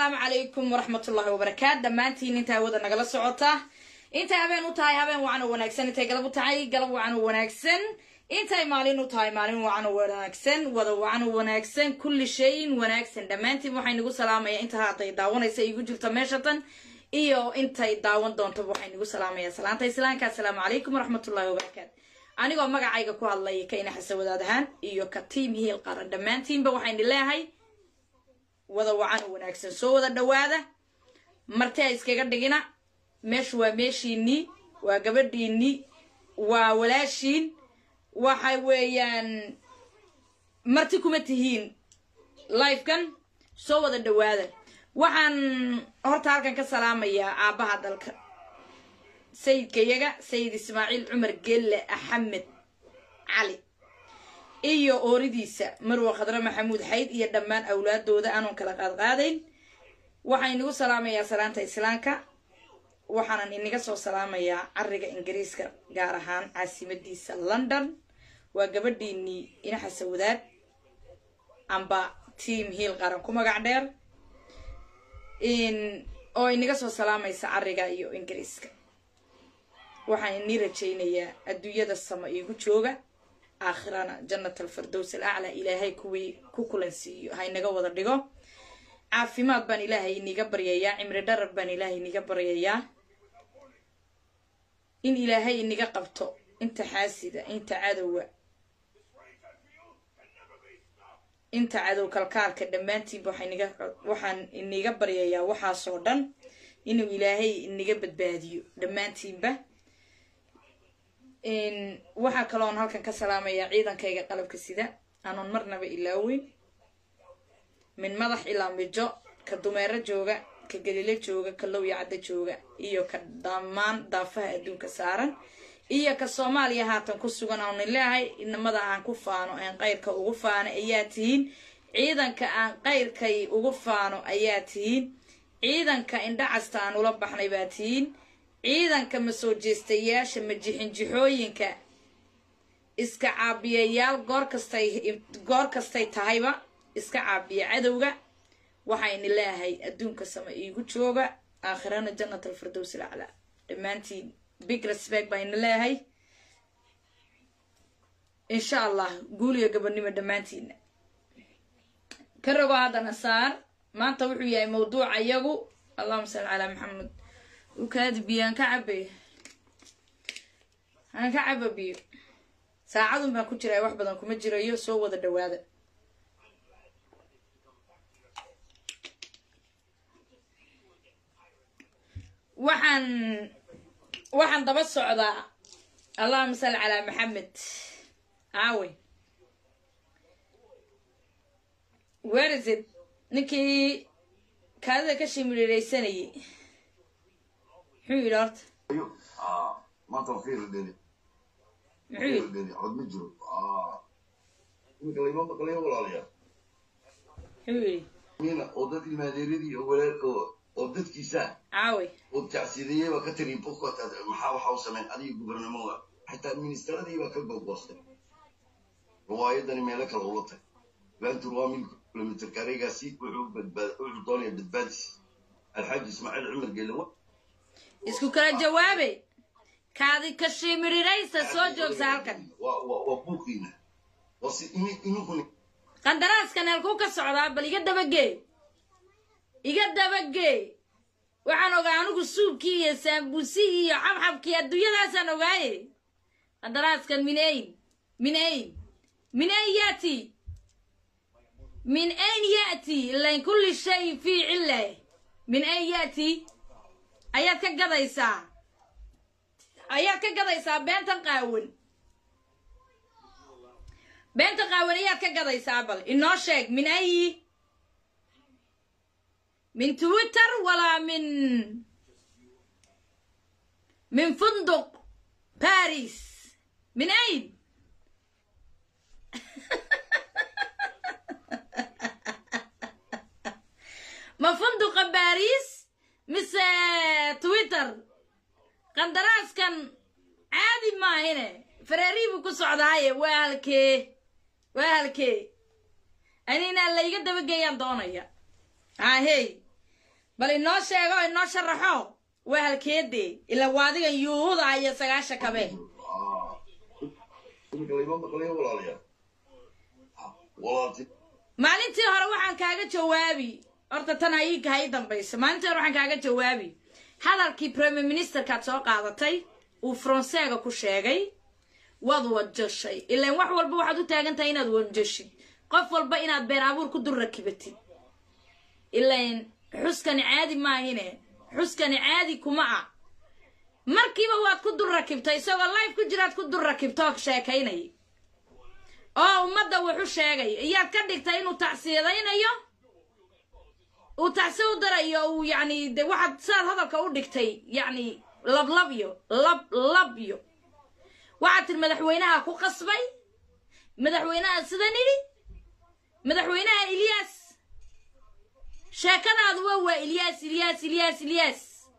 assalaamu calaykum waraxmatullahi wabarakaat dhammaantiin inta hawada nagala socota intay habeen u tahay habeen wacan oo wanaagsan intay galab u tahay galab wacan oo wanaagsan intay maalin u tahay maalin wacan oo wanaagsan wada wacan oo wanaagsan kulli shayin wanaagsan dhammaantiin waxay nagu salaamaya inta hadday daawanaysa igu jirto meesha tan iyo intay daawan doontaba waxay nagu salaamaya salaanta islaamka assalaamu calaykum waraxmatullahi wabarakaat anigoo magacayga ku hadlaya ka ina xasa wadaad ahaan iyo ka tiim hiil qaran dhammaantiinba waxayni leehay wada wacan oo wanaagsan soo wada dhawaada marti ha iskaga dhigina meeshu waa meeshiinii waa gabadhiinii waa walaashiin waxa weeyaan marti kuma tihiin lifekan soo wada dhawaada waxaan horta halkan ka salaamayaa aabbaha dalka sayidkayaga sayid ismaaciil cumar gelle axamed cali iyo ooridiisa marwa khadre maxamuud xayd iyo dhammaan awlaadooda aanun kala qaadqaadayn waxaan inagu salaamayaa salaanta islaamka waxaanan inaga soo salaamayaa cariga ingiriiska gaar ahaan caasimadiisa london waa gabadhiinii inaxasa wadaad amba tiam hiil qaran ku magac dheer oo inaga soo salaamaysa cariga iyo ingiriiska waxaan inii rajaynayaa adduunyada sama iigu jooga aakhirana jannat alfirdows alaclaa ilaahay kuwii ku kulansiiyo ha inaga wada dhigo caafimaad baan ilaahay iniga baryayaa cimri dharar baan ilaahay iniga baryayaa in ilaahay iniga qabto inta xaasida inta cadowga inta cadow kalkaalka dhammaantiinba waxaan iniga baryayaa waxaasoo dhan inuu ilaahay iniga badbaadiyo dhammaantiinba waxaa kaloon halkan ka salaamayaa ciidankayga qalabka sida anoon marnaba ilaaweyn min madax ilaa mijo ka dumeero jooga ka galilo jooga ka lowya caddo jooga iyo ka dhammaan daafaha adduunka saaran iyo ka soomaaliya haatan ku sugan aanin leehay inamada aan ku faano aan qayrka ugu faano ayaa tihiin ciidanka aan qayrkay ugu faano ayaa tihiin ciidanka indhacasta aan ula baxnay baa tihiin ciidanka masoo jeestayaasha majixinjixooyinka iska caabiyayaal goor kastay goor kastay tahayba iska caabiya cadowga waxayni leeyahay adduunka sama iigu jooga aakhirana jannat alfirdows alaclaa dhammaantiin big respect bayna leeyahay insha allah guuliga gabadhnimo dhammaantiina ka rogo haddana saar maanta wuxuu yahay mawduuca iyagu allahuma salli calaa maxamed ukaadi biyo aan ka cabe aan ka caba biyo saacadun baan ku jiraa wax badan kuma jirayo soo wada dhawaada waxaan waxaan daba socdaa allahuma salli calaa maxamed aawe werizid ninkii kaadida ka shimiriiraysanayay muxuu yidhi horta maanta waa fiir dheli muxuu yidhi dheli cod ma jiro imika layma maqlayo walaalayaal muxuu yidhi mina oo dad ilmaadeeradii oo walaal oo oo dadkiisa caawe oo tacsiidayey baa ka tiri bukot maxaa waxa u sameyn adiga gubernimoga xitaa ministeradii baa ka gogoostay riwaayadani meelo kale ula tag ventur waa mil kilomitr kareegaasi wuxuu badbaad wuxuu doonaya badbaadis alxaaji ismaaciil cumar geele isku kala jawaabe kaadi ka shimiriraysa soo joogsa halkan waa waa waa buuqiina waa si ini inunkuni qandaraaskan halkuu ka socdaa bal iga dabagee iga dabagee waxaan ogaa anigu suubkii iyo saambuusihii iyo xabxabkii adduunyadaasaan ogaaye qandaraaskan min ayn min ayn min ayn yaati min ayn yaati ilain kulli shay fii cille min ayn yaati ayaad ka gadaysaa ayaad ka gadaysaa beentan qaawan beenta qaawan ayaad ka gadaysaa bal inoo sheeg min ayi min twitter walaa min min funduq baris min ayn ma funduqa baris mise twitter qandaraaskan caadi maahine fareerii buu ku socdaaye waa halkee waa halkee anina layga dabageeyaan doonaya ahey bal inoo sheego inoo sharaxo waa halkeedee ila waadigan yuuhuda iyo sagaasha kabe imika layma maqlayo walaalayaal walaalti maalintii hore waxaan kaaga jawaabi horta tan hayiinka ha ii dambaysa maalintii hore waxaan kaaga jawaabi hadalkii premier ministerkaad soo qaadatay uu faranseega ku sheegay waad wajashay ilaan wax walba waxaad u taagan tahay inaad wajashid qof walba inaad been abuur ku dul rakibatid ilaan xuskani caadi maahine xuskani caadi kuma ah markiiba waad ku dul rakibtay isagoo life ku jiraad ku dul rakibtoo sheekaynaya oo ummadda wuxu sheegaya iyaad ka dhigtay inuu tacsiyadaynayo uu tacsi u darayo uu yacni de waxaad sidaad hadalka u dhigtay yacni lablabyo lab labyo waxaad tiri madaxweynaha ku qasbay madaxweynaha sida nidhi madaxweynaha ilyaas sheekadaadu waa waa ilyaas ilyaas ilyaas ilyaas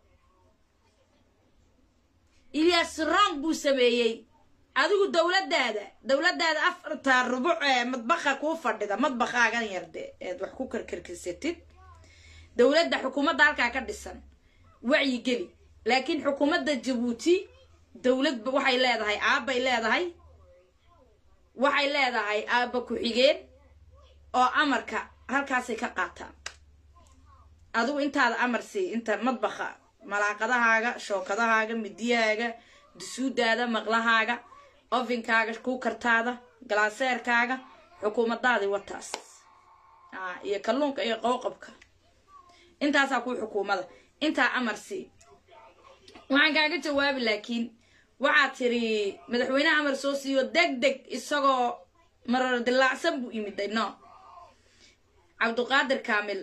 ilyaas rong buu sameeyey adigu dowladdaada dowladdaada afarta rubuc ee madbaqa kuu fadhida madbaqaagan yarde eed wax ku karkarkirsatid dowladda xukuumadda halkaa ka dhisan wacyi geli laakiin xukuumadda jabuuti dowlad waxay leedahay aabbay leedahay waxay leedahay aabba ku-xigeen oo amarka halkaasay ka qaataan adigu intaada amar sii inta madbaqa malaaqadahaaga shookadahaaga midiyahaaga dusuudaada maqlahaaga ofinkaaga kuukartaada galaaseerkaaga xukuumadaadii wataas iyo kalluunka iyo qowqabka intaasaa kuu xukuumada intaa amar sii waxaan kaaga jawaabi laakiin waxaad tiri madaxweyneha amar soo siiyo deg deg isagoo marar dilaacsan buu imiday no cabduqaadir kaamil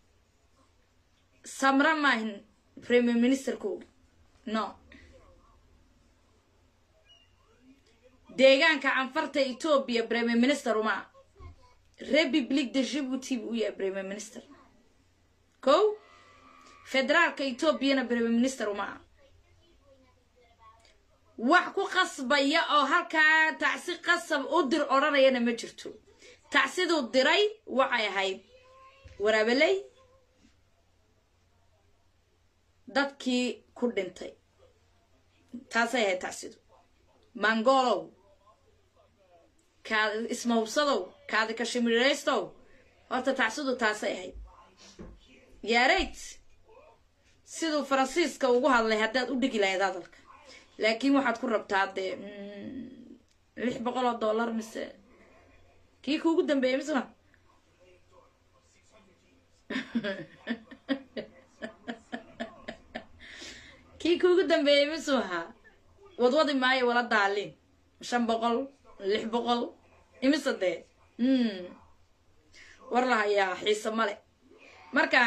samra maahin premier ministerkoogi no deegaanka canfarta etoobiya premier minister uma republic de jibuuti buu u yahay premier minister ko federaalka etoobiyana premier minister uma ah wax ku qasbaya oo halkaa tacsi qasab u dir odhanayana ma jirto tacsiduu diray waxay ahayd waraabeley dadkii ku dhintay taasay ahayd tacsidu mangolow kaad ismahubsadow kaadi kashimiraystow horta tacsidu taasay ahayd yaarayt siduu faransiiska ugu hadlay haddaad u dhigi lahayd hadalka laakiin waxaad ku rabtaa dee lix boqol oo dollar mise kii kuugu dambeeyey mise ma kii kuugu dambeeyey misuu ahaa wadwadi maayo wala daalin shan boqol lix boqol imise dee war la hayaa xiise male marka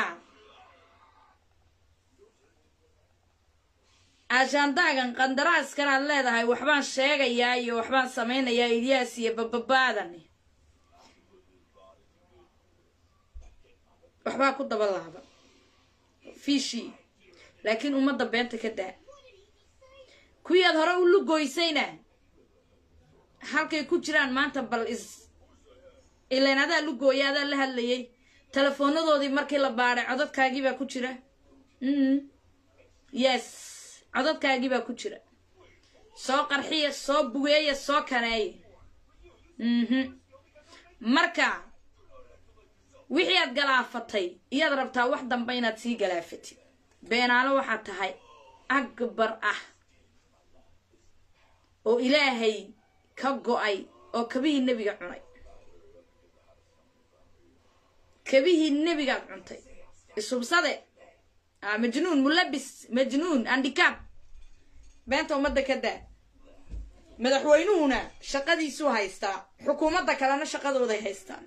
ajaandaagan qandaraaskan aad leedahay waxbaan sheegayaa iyo waxbaan samaynayaa ilyaas iyo bababaadan waxbaa ku daba laaba fiishii laakiin ummadda beenta ka daa kuwii aad hore u lugoysayna halkay ku jiraan maanta bal is ilaan adaa lugooya adaa la hadlayay telefoonadoodii markii la baadhay codadkaagii baa ku jira yes codadkaagii baa ku jira soo qarxiya soo bugeeya soo kaneeya marka wixii aad galaafatay iyaad rabtaa wax damba inaad sii galaafatid beenaalo waxaad tahay akbar ah oo ilaahay ka go-ay oo kabihii nebiga cunay kabihii nebigaad cuntay isubsade majnuun mulabis majnuun andikaab beenta ummadda ka daa madaxweynuhuna shaqadiisuu haystaa xukuumadda kalena shaqadooday haystaan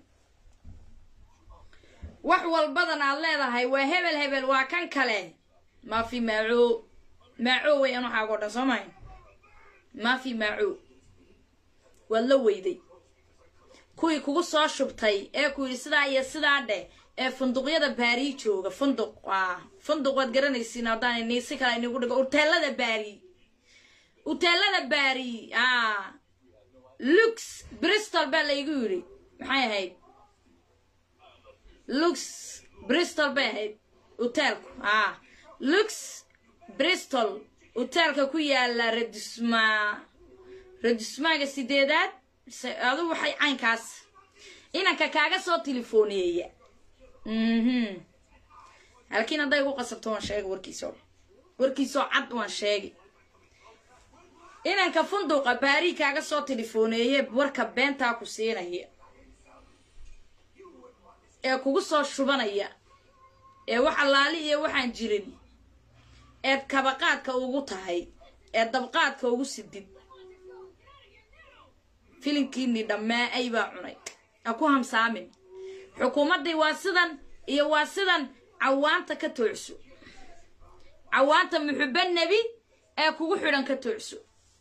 wax walbadan aad leedahay waa hebel hebel waa kan kale maafi maaco maaco weyan waxaago dhan soo mahay maafi maaco waad la weyday kuwii kugu soo shubtay ee ku yidhi sidaa iyo sidaa dheh ee funduqyada baari jooga funduq funduq waad garanaysiin haddaan ni si kale inigu dhigo uteelada baari uteelada baari lux bristol baa laygu yidhi maxay ahayd lux bristol bay ahayd hoteelku ah lux bristol hoteelka ku yaala radisma radismaaga sideedaad adu waxay caynkaas inanka kaaga soo tilefooneeya mhm halkiin hadday igu qasabto waan sheegay warkiisoo warkiisoo cad waan sheegay inanka funduuqa baari kaaga soo tilefooneeye warka beentaa ku siinaya ee kugu soo shubanaya ee wax allaali iyo waxaan jirin eed kabaqaadka ugu tahay ee dabqaadka ugu sidid filinkiinii dhammaa ay baa cunay ha ku hamsaamin xukuumaddii waa sidan iyo waa sidan cawaanta ka toocso cawaanta muxubba nebi ee kugu xidhan ka toocso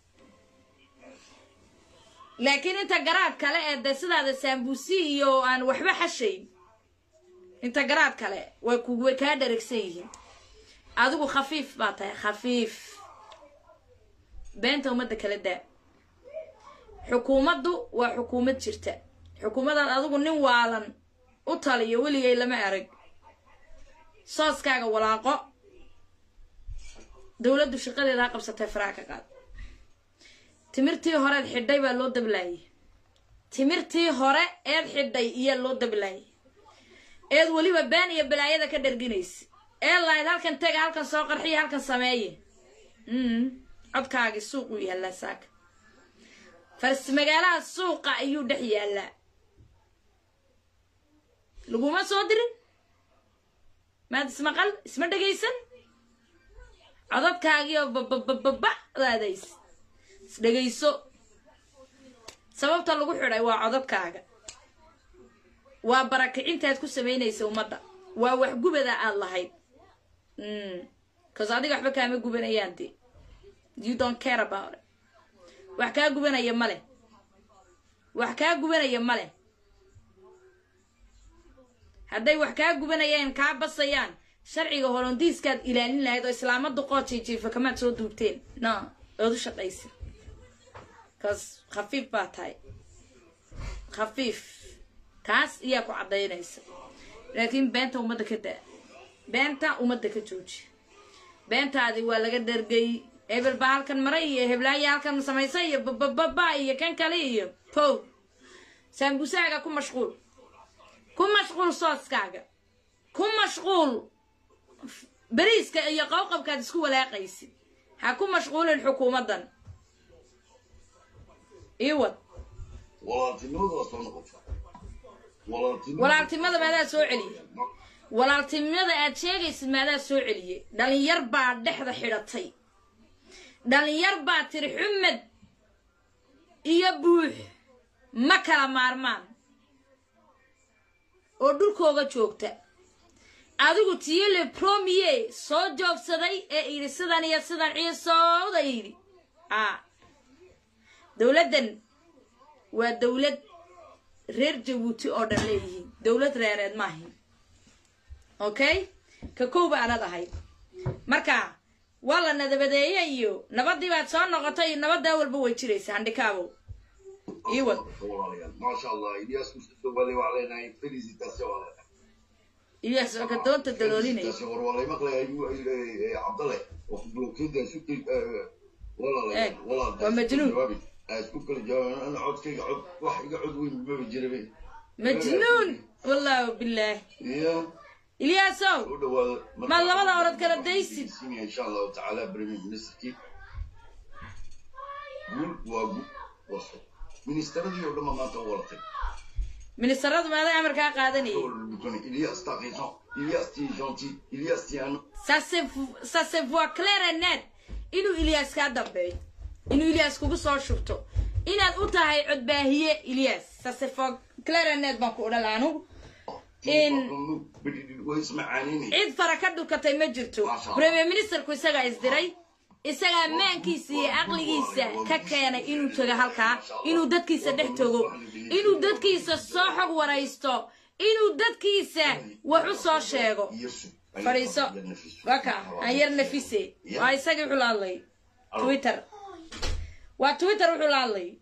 laakiin inta garaad kale ee de sidaada saambuusi iyo aan waxba xashayn inta garaad kale way ku way kaa dharagsan yihiin adigu khafiif baa tahay khafiif beenta ummadda kala daa xukuumaddu waa xukuumad jirta xukuumadaad adigu nin waalan u taliyo weligay lama arag sooskaaga walaaqo dowladdu shaqadeeda ha qabsatay faraha ka qaad timirtii horeed xidhay baa loo dablaayay timirtii hore eed xidhay iyo loo dablaayay eed weliba been iyo balaayada ka dharginaysa ee lahayd halkan tega halkan soo qarxiya halkan sameeye codkaagii suuq uu yaallaa saaka fars magaalaha suuqa ayuu dhex yaallaa laguma soo dirin maad ismaqal isma dhegaysan codadkaagiioo bababababadaadays isdhegayso sababta lagu xidhay waa codadkaaga waa barakicintaad ku samaynaysa ummadda waa wax gubada aad lahayd cause adiga waxba kaama gubanayaan dee you don't care about it wax kaa gubanaya ma leh wax kaa gubanaya ma leh hadday wax kaa gubanayaan kaa basayaan sharciga holondiiskaad ilaalin lahayd oo islaamada qoojijiifa kamaad soo duubteen no ood u shaqaysa cause khafiif baa tahay khafiif taas iyaa ku caddaynaysa laakiin beenta ummadda ka daa beenta ummadda ka jooji beentaadi waa laga dhargay hebel baa halkan maray iyo heblaaya halkan samaysay iyo babababa iyo kan kale iyo pow saambusaaga ku mashquul ku mashquul sooskaaga ku mashquul beriiska iyo qowqabkaad isku walaaqaysid ha ku mashquulin xukuumaddan iwad walaaltimada maadaa soo celiyey walaaltinimada aad sheegaysid maadaa soo celiyey dhalinyar baa dhexda xidhatay dhalinyar baa tiri xumed iyo buux ma kala maarmaan oo dhulkooga joogta adigu tiyele promier soo joogsaday ee idhi sidan iyo sidan ciisooda yidhi a dowladdan waa dowlad reer jabuuti oo dhan leeyihiin dowlad reereed maahin okay ka kooba anad ahayd marka waa la nadabadeeye iyo nabadii baad soo noqotay nabaddaa walba way jiraysa handhikaabo iwad ilyas oo ka doonta daloolinaya eeg waa majnuun majnuun wallahu bilaah ilyaasow maad labada orod kala daysid insha allahu tacaala premier ministerkii guul waa guul waso ministeradii oo dhanba maanta u walatay ministaradu maaday amarkaa qaadanayay Ilias t'as raison. Ilias t'es gentil. Ilias t'es un ça se ça se voit clair et net inuu ilyas kaa dambeeyo inuu ilyas kugu soo shubto inaad u tahay codbaahiye ilyas ça se voit clair et net baan ku odhan lahaa anugu in cid fara ka dhukatay ma jirto premier ministerku isagaa isdiray isagaa maankiisa iyo caqligiisa ka keenay inuu tago halkaa inuu dadkiisa dhex tago inuu dadkiisa soo xog waraysto inuu dadkiisa wax u soo sheego fadhiiso waka aan yar nafise waa isagii wuxuu la hadlay twitter waa twitter wuxuu la hadlay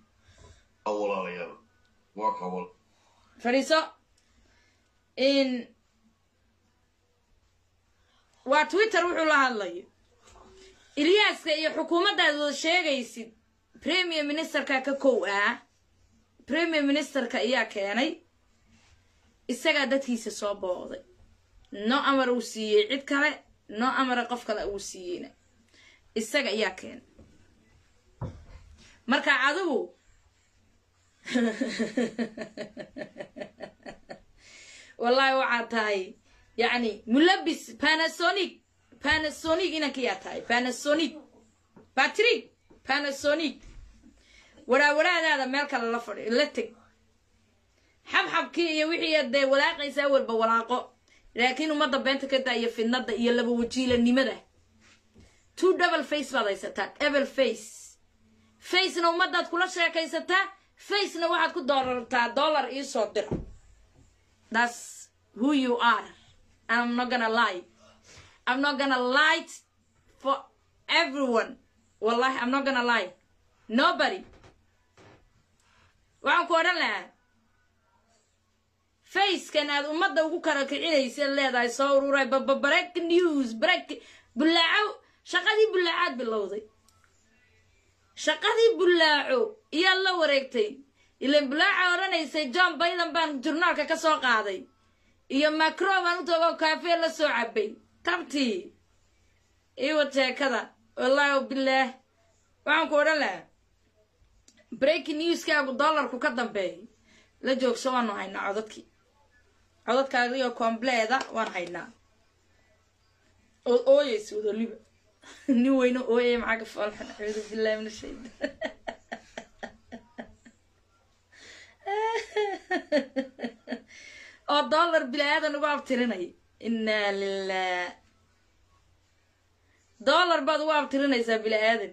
fadhiiso in waa twitter wuxuu la hadlayo ilyaaska iyo xukuumaddaad wada sheegaysid premier ministerka ka kow ah premier ministerka ayaa keenay isagaa dadkiisa soo booqday no amar uu siiyey cid kale no amara qof kale uu siiyeyna isaga ayaa keenay marka adigu wallahi waxaad tahay yacni mulabis panasonic panasonic inankiyaa tahay panasonic patrick panasonic waraawaraadaada meel kale la fadhi la teg xabxabkii iyo wixii dee walaaqaysaa walba walaaqo laakiin ummadda beenta ka daa iyo fidnada iyo laba wajiilanimada two double face baad haysataa double face facena ummadaad kula sheekaysataa facena waxaad ku doorartaa dollar iisoo diro that's who you are and i'm not gonna lie i'm not gonna lie for everyone wallahi i'm not gonna lie nobody waxaan ku odhan lahaa facekan aad ummadda ugu kala kicinaysa leedahay soo ururay baba break news break bullaaco shaqadii bullaacaad bilowday shaqadii bullaaco iyaad la wareegtay ilan bullaaca odhanaysay john biden baan jurnaalka ka soo qaaday iyo macro baan u tagoo kaafee la soo cabay tabtii iwa jeekada wallaahi bilaah waxaan ku odhan lahaa breaking newskaagu dollarku ka dambeeyo la joogso waanu haynaa codadkii codadkaagio kombleeda waan haynaa ood ooyeysa wadoliba nin weyne ooyaya maxaa ka foolxan acuudu billahi min ashaytaan oo dollar bilaadan ugu abtirinaya inaa lilah dollar baad ugu abtirinaysaa bilaadan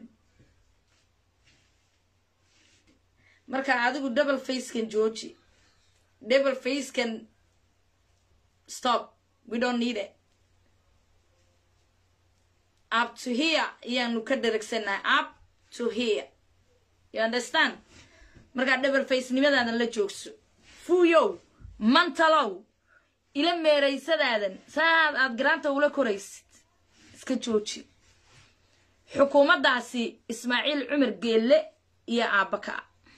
marka adigu double facekan georgi double facekan stop we don't need it up to here ayaanu ka dharagsannahay up to here you understand markaa double face nimadaadan la joogso fuuyow mantalow ila meeraysadaadan saaad aad garaanta ula koraysid iska jooji xukuumaddaasi ismaaciil cumar geelle iyo aabaka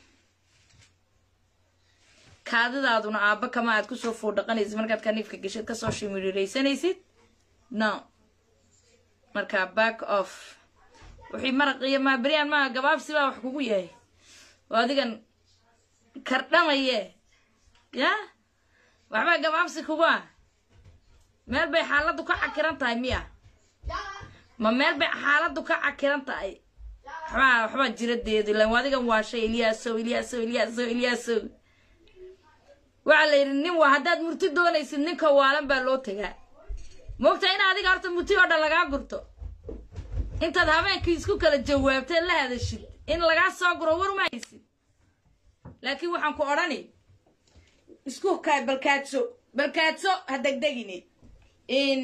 kaadidaaduna aaba kama aad kusoo foodhaqanaysid markaad kaniifka geshid kasoo shimiriraysanaysid no markaa back off wixii maraq iyo maaberiyaan maa gabaabsi baa wax kugu yahay oo adigan kardhamaye ya waxbaa gabaabsi kugu ah meel bay xaaladdu ka cakiran tahay miya ma meel bay xaaladdu ka cakiran tahay waxbaa waxbaa jiradeedu ilan adigan waashay ilyaasow ilyaasow ilyaasow ilyaasow waxaa la yidhi nin waa haddaad murti doonaysid ninka waalan baa loo tagaa moogtaa in adiga horta murti oo dhan lagaa gurto intaad habeenkii isku kala jawaabtee la hadashid in lagaa soo guro war ma haysid laakiin waxaan ku odhani isku kaa balkaadso balkaadso ha degdegini in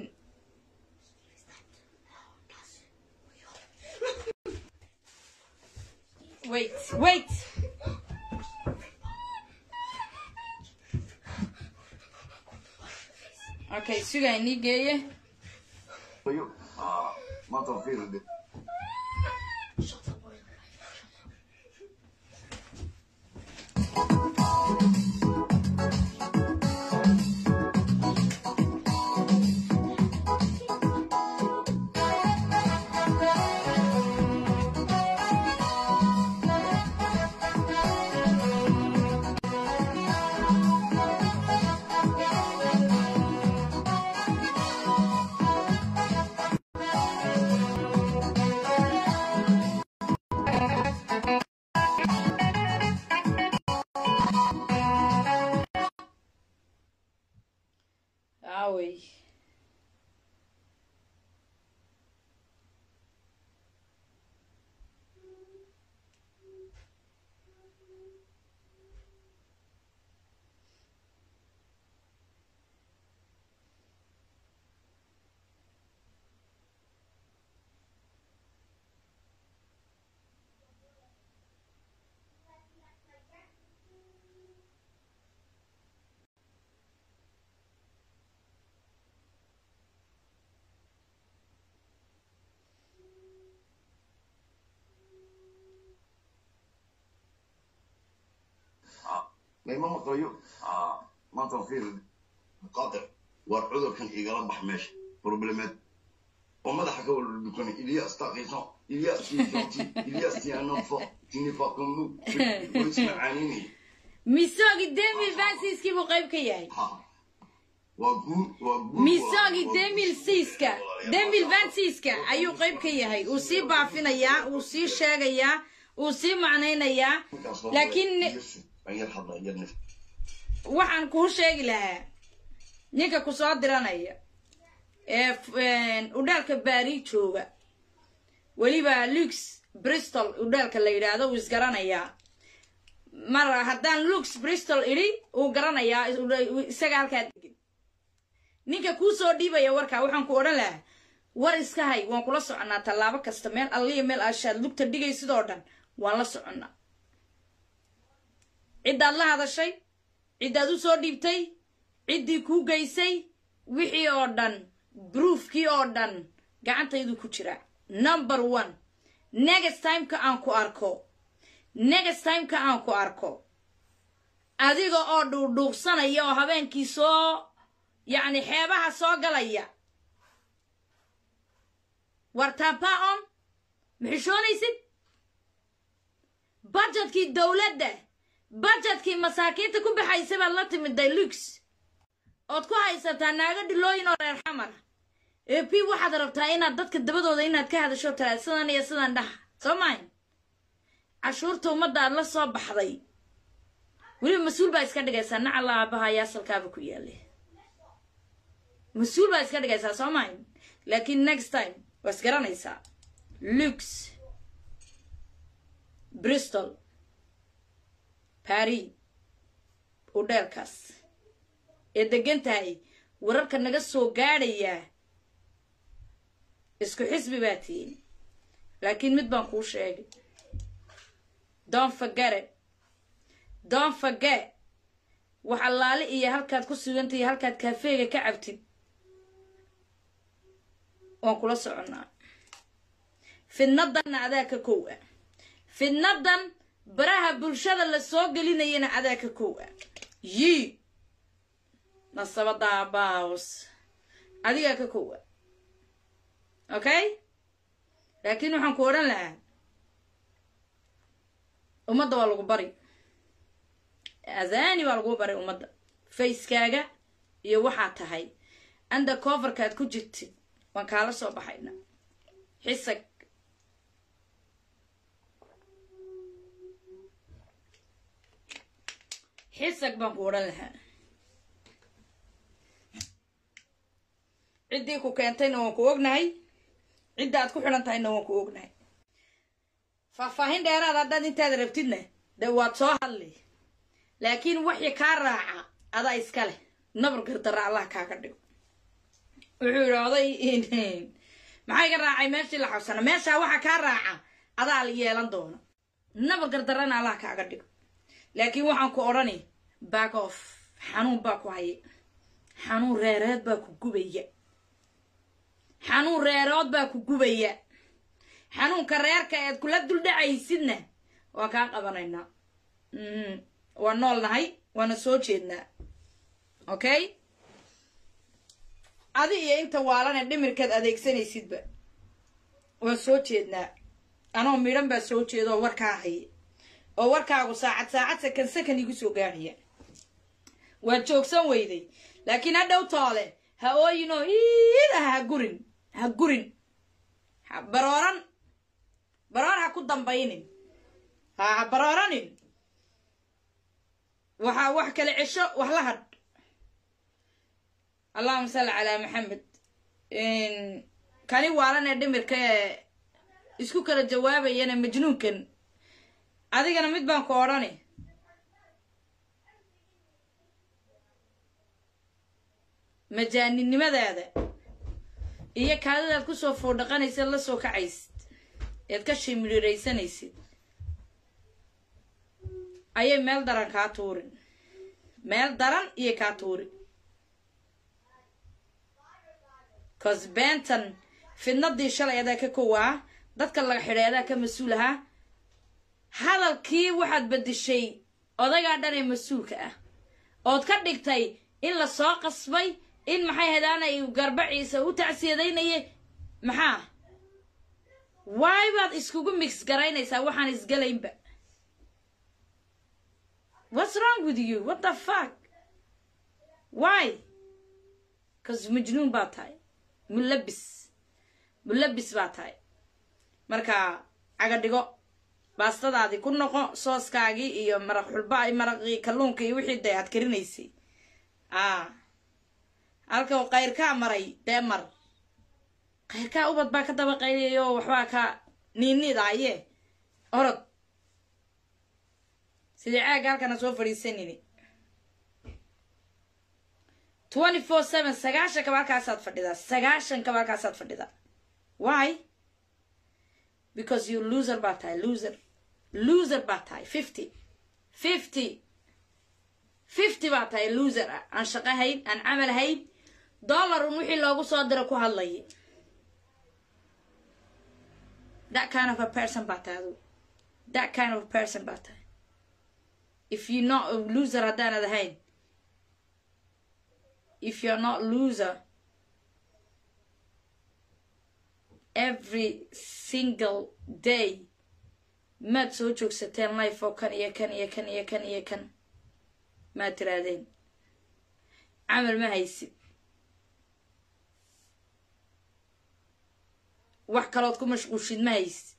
wait wait okay sugaa inii geeye Yo, ah, maanta waa fiiri de. aawey mayma maqlayo maanta fiir qaadir war cudurkan igala bax meesha problemaad oo madaxa ka wada dukana ilias taqiso ilias tiisanti ilias tianofo tinifaqunu ismacaaninaya misogi demil vansiskii buu qayb ka yahay waa guur waa guur misogi demil siiska demil vansiska ayuu qayb ka yahay uu sii baafinayaa uu sii sheegayaa uu sii macnaynayaa laakiin waxaan kuu sheegi lahaa ninka ku soo diranaya ee udhaalka baari jooga weliba lux bristol udhaalka la yidhaahdo uu isgaranayaa mar haddaan lux bristol idhi uu garanayaa isaga halkaa degin ninka kuu soo dhiibaya warkaa waxaan ku odhan lahaa war iska hay waan kula soconnaa tallaabo kasta meel alliya meel ashaad lugta dhigay sidoo dhan waan la soconnaa ciddaad la hadashay ciddaad u soo dhiibtay ciddii kuu geysay wixii oo dhan broofkii oo dhan gacantaydu ku jira number one next timeka aan ku arko next timeka aan ku arko adiga oo dhuudhuuqsanaya oo habeenkii soo yacni xeebaha soo galaya wartaabaa on maxishoonaysid budgetkii dowladda budgetkii masaakiinta ku baxaysa baad la timid daylux ood ku haysataa naago dhilooyin oo reer xamara ee p waxaad rabtaa inaad dadka dabadooda inaad ka hadasho tala sidan iyo sidan dhaha soo mahayn cashuurta ummadda aad la soo baxday weliba mas-uul baa iska dhigaysaa nacala aabaha ayaa asalkaaba ku yaale mas-uul baa iska dhigaysaa soo mahayn laakiin next time waa isgaranaysaa lux bristol paris udheelkaas ee degan tahay wararka naga soo gaadhayaa isku xisbi baa tihiin laakiin mid baan kuu sheegay don fagare don fage wax allaale iyo halkaad ku sugantay iyo halkaad kaafeega ka cabtid waan kula soconnaa fidnadanna adaa ka kow ah fidnadan baraha bulshada la soo gelinayana adaa ka kow ah yii nasabada baos adigaa ka kowa okay laakiin waxaan ku odhan lahaa ummadda waa lagu bari azani waa lagu bari ummadda facekaaga iyo waxaa tahay anda coverkaad ku jirtid waan kaala soo baxayna xisag xisag baan ku odhan lahaa ciddii ku keentayna waan ku ognahay cidda aad ku xidhan tahayna waan ku ognahay faahfaahin dheeraad haddaad intaad rabtidna dee waad soo hadli laakiin wixii kaa raaca adaa iska leh nabar gardara allah kaaga dhigo wuxuu yidhi oday maxaa iga raacay meeshii la xabsana meeshaa waxa kaa raaca adaa yeelan doona nabar gardarana allah kaaga dhigo laakiin waxaan ku odhani back off xanuun baa ku haya xanuun reereed baa ku gubaya xanuun reerood baa ku gubaya xanuunka reerka eed kula duldhacaysidna waan kaa qabanaynaa waan nool nahay waana soo jeednaa okay adi iyo inta waalane dhimirkaad adeegsanaysidba waan soo jeednaa anoo midhan baa soo jeeda oo warkaa haya oo warkaagu saacad saacad sakan sakan igu soo gaadhaya waad joogsan weyday laakiin ha dhow toole ha ooyinoo iidaha ha gurin ha gurin ha barooran baroor ha ku dambaynin ha ha barooranin waxaa wax kale cesho wax la hadh allahuma salli calaa maxamed kani waalan ee dhimirka ee isku kala jawaabayana majnuunkan adigana mid baan ku odhani majaaninimadaada iyo kaadadaad kusoo foodhaqanaysid la soo kacaysid eed ka shimiriiraysanaysid ayay meel daran kaa tuurin meel daran iyo kaa tuurin cause benton fidnadii shalay adaa ka kowaa dadka laga xidhay adaa ka mas-uul ahaa hadalkii waxaad bedeshay odaygaa dhan ee mas-uulka ah ood ka dhigtay in la soo qasbay in maxay hadaanay garbaciisa u tacsiyadaynayay maxaa waay baad iskugu mix garaynaysaa waxaan isgelaynba what's wrong with you what the fuck why cause majnuun baa tahay mulabis mulabis baa tahay marka caga dhigo baastadaadii ku noqo sooskaagii iyo maraq xulba maraqii kalluunka iyo wixii dee aad karinaysay a halka kayrkaa maray dee mar kayrkaa ubad baa ka daba qayliyayo waxbaa ka niiniidaaye orod sidii caaga halkana soo fadhiisanini twenty four seven sagaashan kaba halkaasaad fadhidaa sagaashan kaba halkaasaad fadhidaa why because you loser baa tahay loser loser baa tahay fifty fifty fifty baa tahay loser ah aan shaqo hayn aan camal hayn dollar un wixii loogu soo diro ku hadlayay that kind of a person baa tahay adu that kind of a person baa tahay if you not a loser haddaanad ahayn if you're not loser every single day maad soo joogsateen life oo kan iyo kan iyo kan iyo kan iyo kan maad tiraadeen camal ma haysid wax kalood ku mashquulshid ma haysid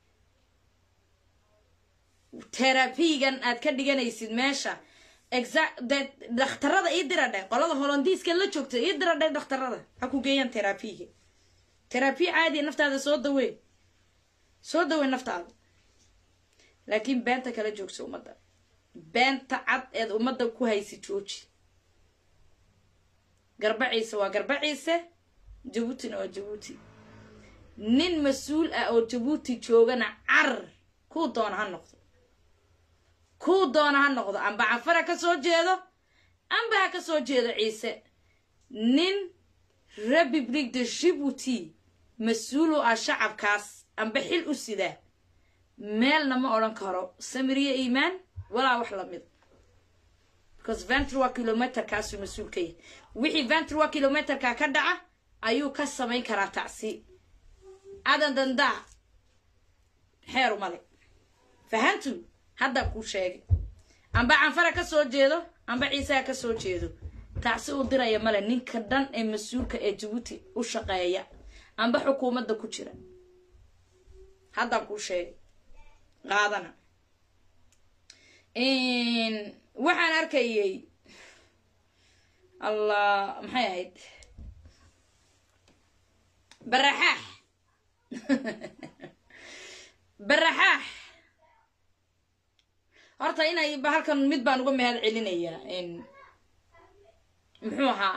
terabigan aad ka dhiganaysid meesha exact de dhakhtarada ii diradhe qolada holondiiska la joogta ii diradhe dhakhtarada ha ku geeyaan terabiga terabi caadiya naftaada soo dawee soo dawee naftaada laakiin beenta kala joogsa ummadda beenta cad eed ummadda ku haysa jooji garbaciise waa garbaciise jabuutina waa jabuuti nin mas-uul ah oo jabuuti joogana carar kuu doona ha noqdo kuu doona ha noqdo amba cafara ka soo jeedo amba ha ka soo jeedo ciise nin republic de jibuuti mas-uul u ah shacabkaas amba xil u sidaa meelna ma odhan karo samiriye iimaan walaa wax lamid because ventrwa kilometerkaasuu mas-uul ka yahay wixii ventrwa kilometerka ka dhaca ayuu ka samayn karaa tacsi adan dandaa xeer umale fahantu haddaa kuu sheegay amba canfara ka soo jeedo amba ciisaha ka soo jeedo tacsi uu diraya male ninka dhan ee mas-uulka ee jabuuti u shaqeeya amba xukuumadda ku jira haddaan kuu sheegay qaadana waxaan arkayay allah maxay ahayd baraxaax baraxaax horta inay halkan mid baan uga mahad celinayaa muxuu ahaa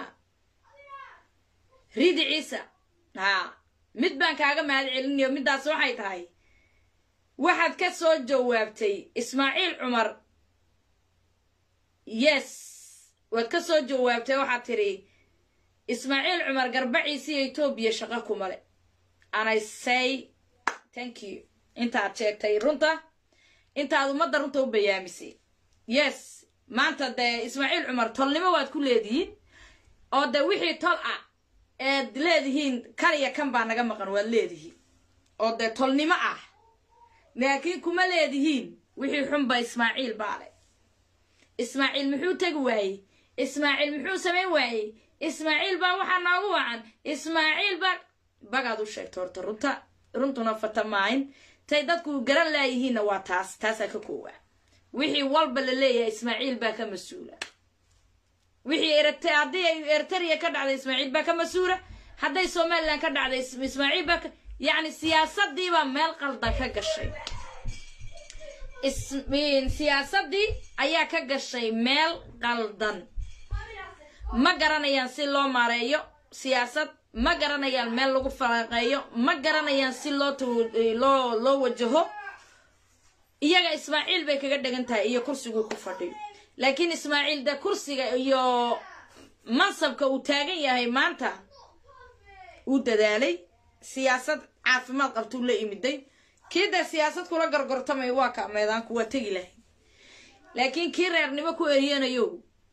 riidi ciisa haa mid baan kaaga mahad celinayo middaas waxay tahay waxaad ka soo jawaabtay ismaaciil cumar yes waad ka soo jawaabtay waxaad tidhi ismaaciil cumar garbaciisiyo etoobiya shaqo kumale anay say thank you intaad sheegtay runta intaad ummadda runta u bayaamisay yes maanta dee ismaaciil cumar tolnimo waad ku leedihiin oo dee wixii tol ah eed leedihiin kan iyo kan baa naga maqan waad leedihiin oo dee tolnimo ah laakiin kuma leedihiin wixii xunba ismaaciil baa le ismaaciil muxuu tegi waayey ismaaciil muxuu samayn waayey ismaaciil baa waxaa noogu wacan ismaaciil baa bagaad u sheegta horta runta runtuna fatamaayn tay dadku garan laayihiinna waa taas taasaa ka koowaa wixii walba la leeyahay ismaaciil baa ka mas-uula wixii ert haddii ay ertariya ka dhacday ismaaciil baa ka mas-uula hadday somalilan ka dhacday ismaaciil baa ka yacni siyaasadiibaa meel qaldan ka gashay siyaasadii ayaa ka gashay meel qaldan ma garanayaan si loo maareeyo siyaasad ma garanayaan meel lagu falanqeeyo ma garanayaan si loo loo loo wajaho iyaga ismaaciil bay kaga dhegan tahay iyo kursiguu ku fadhiyo laakiin ismaaciil de kursiga iyo mansabka uu taagan yahay maanta uu dadaalay siyaasad caafimaad qabtuu la imiday kii dee siyaasad kula gorgortamay waa ka meedaanku waa tegi lahay laakiin kii reernimo ku eriyanayo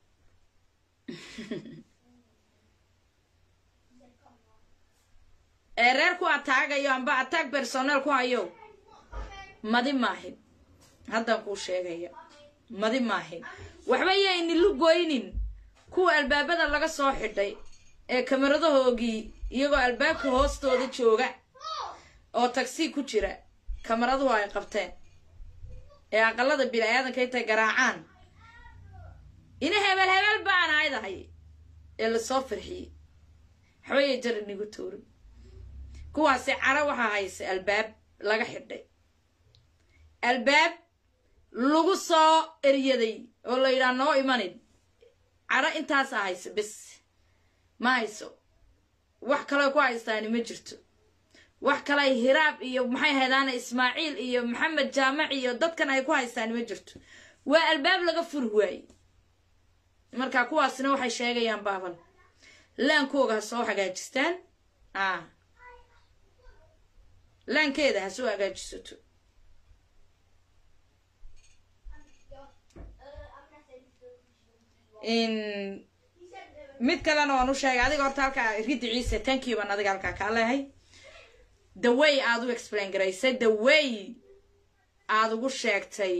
ee reer ku ataagayo amba ataag bersoneel ku hayo madi maahin haddaan kuu sheegaya madi maahin waxba yayni lugoynin kuwa albaabada laga soo xidhay ee kamaradahoogii iyagoo albaabka hoostooda jooga oo tagsi ku jira kamaraduhu ay qabteen ee aqalada bini-aadanka intay garaacaan ina hebel hebel baan aydahay ee lasoo farxiyey waxbaya jar inigu tuurin kuwaasi caro waxaa haysa albaab laga xidhay albaab lagu soo eryaday oo la yidhaha noo imanin caro intaasaa haysa bes ma hayso wax kaloo ku haystaani ma jirto wax kale hiraab iyo maxay haydaana ismaaciil iyo maxamed jaamac iyo dadkan ay ku haystaani ma jirto waa albaab laga furi waaye marka kuwaasina waxay sheegayaan baabal laankooga ha soo hagaajistaan a laankeeda ha soo hagaajisato mid kalena waan u sheegay adiga horta halkaa ridi ciise tankiy baan adiga halkaa kaa leehay the way aada u explain garaysay the way aada ugu sheegtay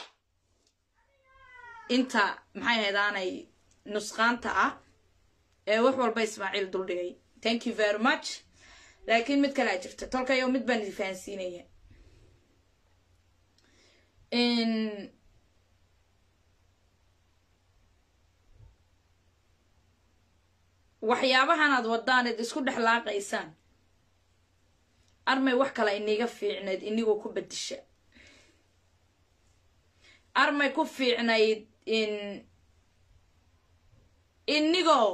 inta maxay haydaanay nusqaanta ah ee wax walba ismaaciil duldhigay thank you very much laakiin mid kalea jirta tolkayo mid baan idi fahansiinaya waxyaabahan aad wadaan id isku dhex laaqaysaan armay wax kale iniga fiicnayd inigoo ku bedisha armay ku fiicnayd in inigoo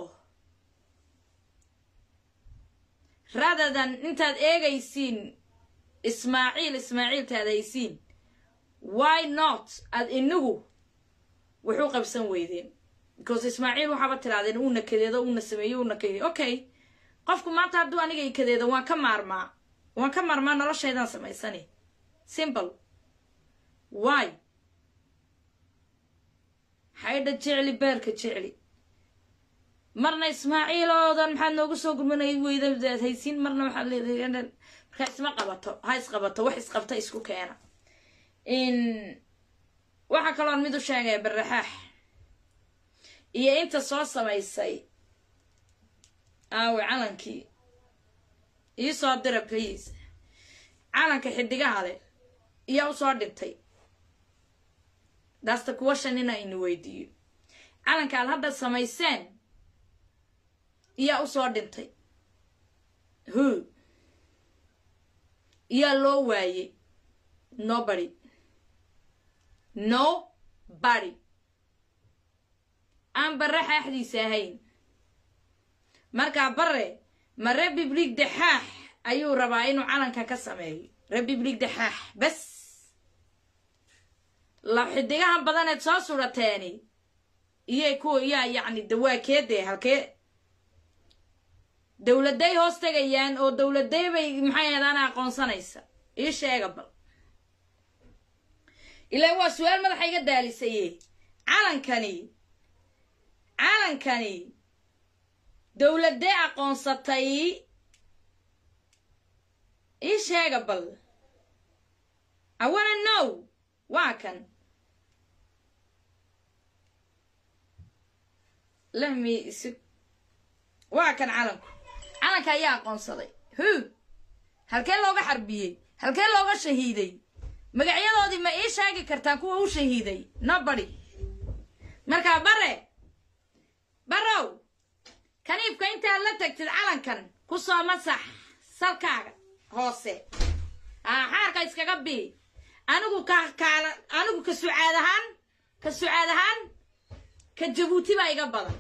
radadan intaad eegaysiin ismaaciil ismaaciiltaad haysiin why not aad inigu wuxuu qabsan weydeen because ismaaciil waxaaba tirahdeen uuna kadeedo uuna sameeyo uuna kadeedo okay qofku maanta hadduu aniga i kadeedo waan ka maarmaa waan ka maarmaa noloshaydaan samaysani simple why xaydha jecli beerka jecli marna ismaaciiloodan maxaad noogu soo gurmanay weydaad haysiin marna waxaad leedahay markaa isma qabato ha isqabato wax isqabta isku keena waxaa kaloon mid u sheegaya baraxaax iyo inta soo samaysay aawe calankii ii soo dira please calanka xidigaha leh iyaa usoo dhintay daasta kuwa shan ina ini weydiiyo calanka aad hadda samayseen iyaa usoo dhintay hu iyaa loo waayey nobody no body aan bare xaaxdiisa ahayn markaa bare ma republic daxaax ayuu rabaa inuu calanka ka sameeyo republic daxaax bes la xidigahan badaneed soo surateeni iyay kuwa iyaa yacni dawaakeedee halkee dowladay hoos tegayaan oo dowladay bay maxay heedaan aqoonsanaysa ii sheega bal ilaa waa su-aal madaxa iga daalisaye calankani calankani dowladee aqoonsatay ii sheega bal awana now waa kan lehmi isi waa kan calanku calanka ayaa aqoonsaday hu halkee looga xarbiyey halkee looga shahiiday magacyadoodii ma ii sheegi kartaan kuwa u shahiiday nobody markaa bare barow kaniibka intaad la tagtid calankan ku soo masax salkaaga hoose aa xaarka iskaga bii anigu ka kaala anigu ka sucaad ahaan ka sucaad ahaan ka jabuuti baa iga badan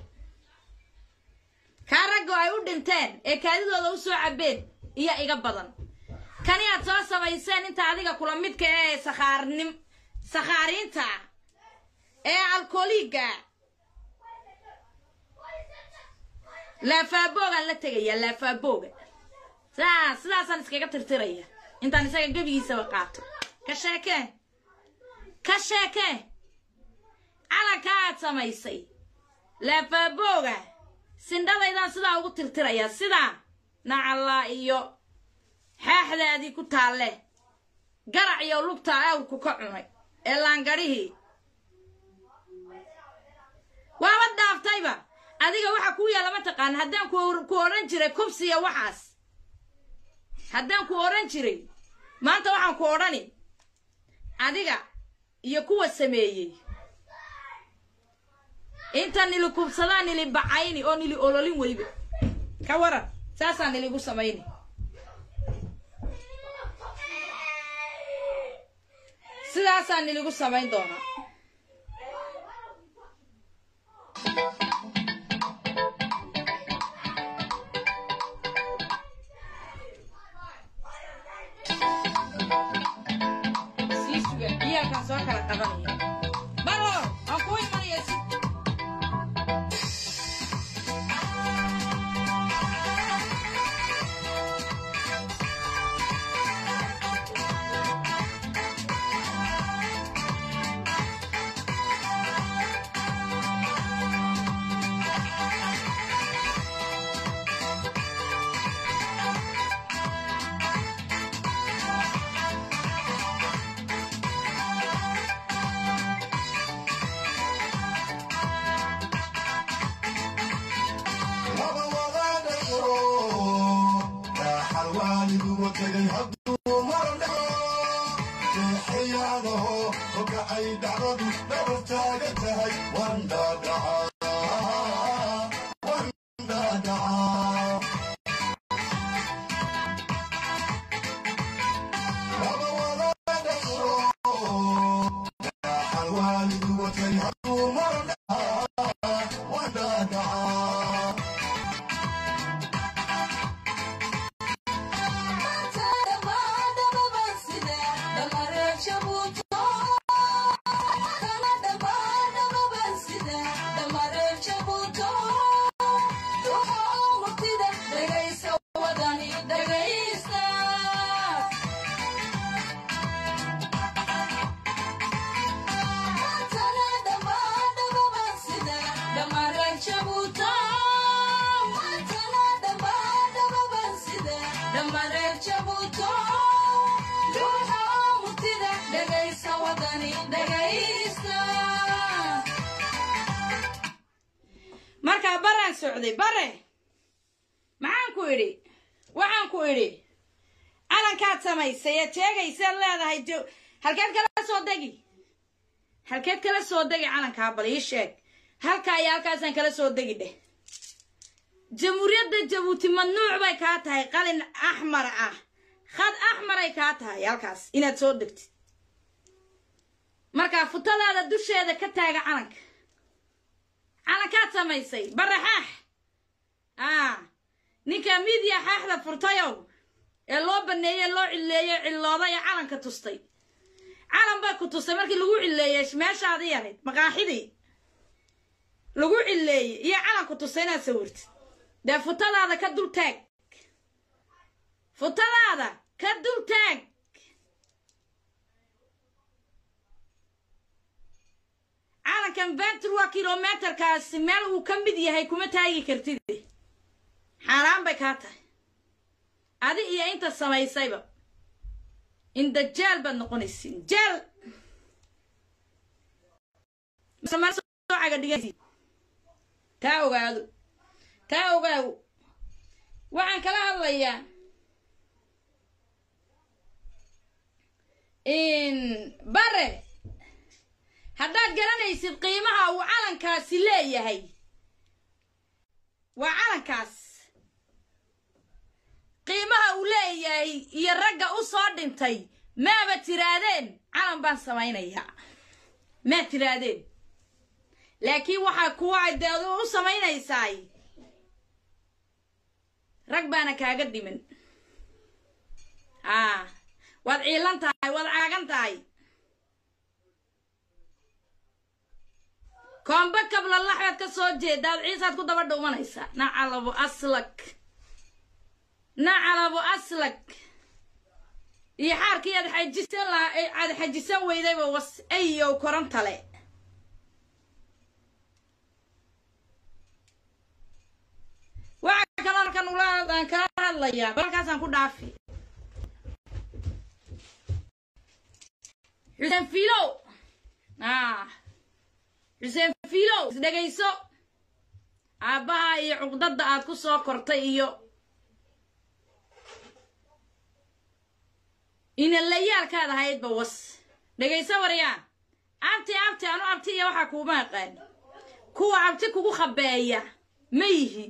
kaa raggo ay u dhinteen ee kaadidooda u soo cabbeen iyo iga badan kani aad soo samayseen inta adiga kula midka ee sakhaarnim sakhaariinta ee alkooliga laafaabogaan la tegayaa laafaaboga saa sidaasaan iskaga tirtiraya intaan isaga gebigiisaba qaato ka sheekee ka sheekee calanka aad samaysay laafabooga sindhadaydaan sidaa ugu tirtirayaa sidaa nacallaa iyo xaaxdaadii ku taalle garac iyo lugtaa awrku ka cunay ee laangadhihii waaba dhaaftayba adiga waxa kuu yaalla ma taqaana haddaan ku odhan jiray kubsiya waxaas haddaan ku odhan jiray maanta waxaan ku odhani adiga iyo kuwa sameeyey inta nili kubsadaa nili bacayni oo nili ololin weliba ka waran saasaa niligu samayni sidaasaa niligu samayn doonaa sii suga ciyaalkaan soo kala qabanaya baro aan kuu imanaya si markaa baraan socday bare maxaan ku idhi waxaan ku idhi calankaad samaysay eed sheegaysaad leedahay halkeed kala soo degi halkeed kala soo degi calankaa bal ii sheeg halkaa iyo halkaasaan kala soo degi dheh jamhuuriyadda jabuuti mamnuuc bay kaa tahay qalin axmar ah khad axmaray kaa tahay halkaas inaad soo degtid markaa futadaada dusheeda ka taaga calanka calankaad samaysay bare xaax a ninka midiya xaaxda furtayow ee loo baneeyey loo cilleeyey cillooday ee calanka tustay calan baa ku tustay markii lagu cilleeyey meeshaadii ahayd maqaaxidii lagu cilleeyey iyo calan ku tustay inaad sawirtid dee futadaada ka dul taag futadaada ka dul taag calankan ventur waa kilometerkaasi meel uu ka mid yahay kuma taagi kartid xaaraan bay kaa tahay adi iyo inta samaysayba inda jaal baad noqonaysiin jaal taa ogaado taa ogaaw waxaan kala hadlayaa bare haddaad garanaysid qiimaha uu calankaasi leeyahay waa calankaas qiimaha uu leeyahay iyo ragga u soo dhintay maaba tiraadeen calan baan samaynayaa maa tiraadeen laakiin waxaa kuwa de adu u samaynaysaay rag baana kaaga dhiman a waad ciilan tahay waad caagan tahay koombe kablalaxbaad ka soo jeedaad ciisaad ku daba dhuumanaysaa nacalabu aslak nacalabu aslak iyo xaarkii aad xajisan lahaa aad xajisan weydayba was ayow korantale hadlayaa balkaasaan ku dhaafi xuseen fiilow ah xuseen fiilow isdhegayso aabbaha iyo cuqdadda aad ku soo kortay iyo inalayaalkaad ahaydba was dhegayso waryaa abti abti anu abti iyo waxaa kuuma aqaan kuwa abti kugu khabeeya ma yihi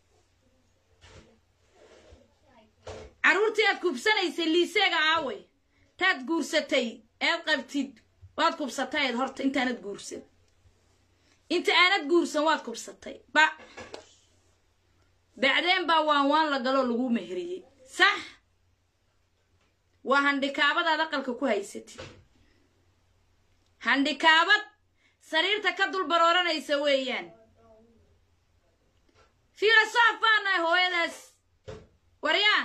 carruurtii aad kubsanaysay liiseega aawey taad guursatay eed qabtid waad kubsatayd horta intaanad guursan inta aanad guursan waad kubsatay ba bacdeen baa waan waan la galoo lagu meheriyey sax waa handhikaabadaad aqalka ku haysatid handhikaabad sariirta ka dul barooranaysa weeyaan filosof baa nahay hooyadaas waryaa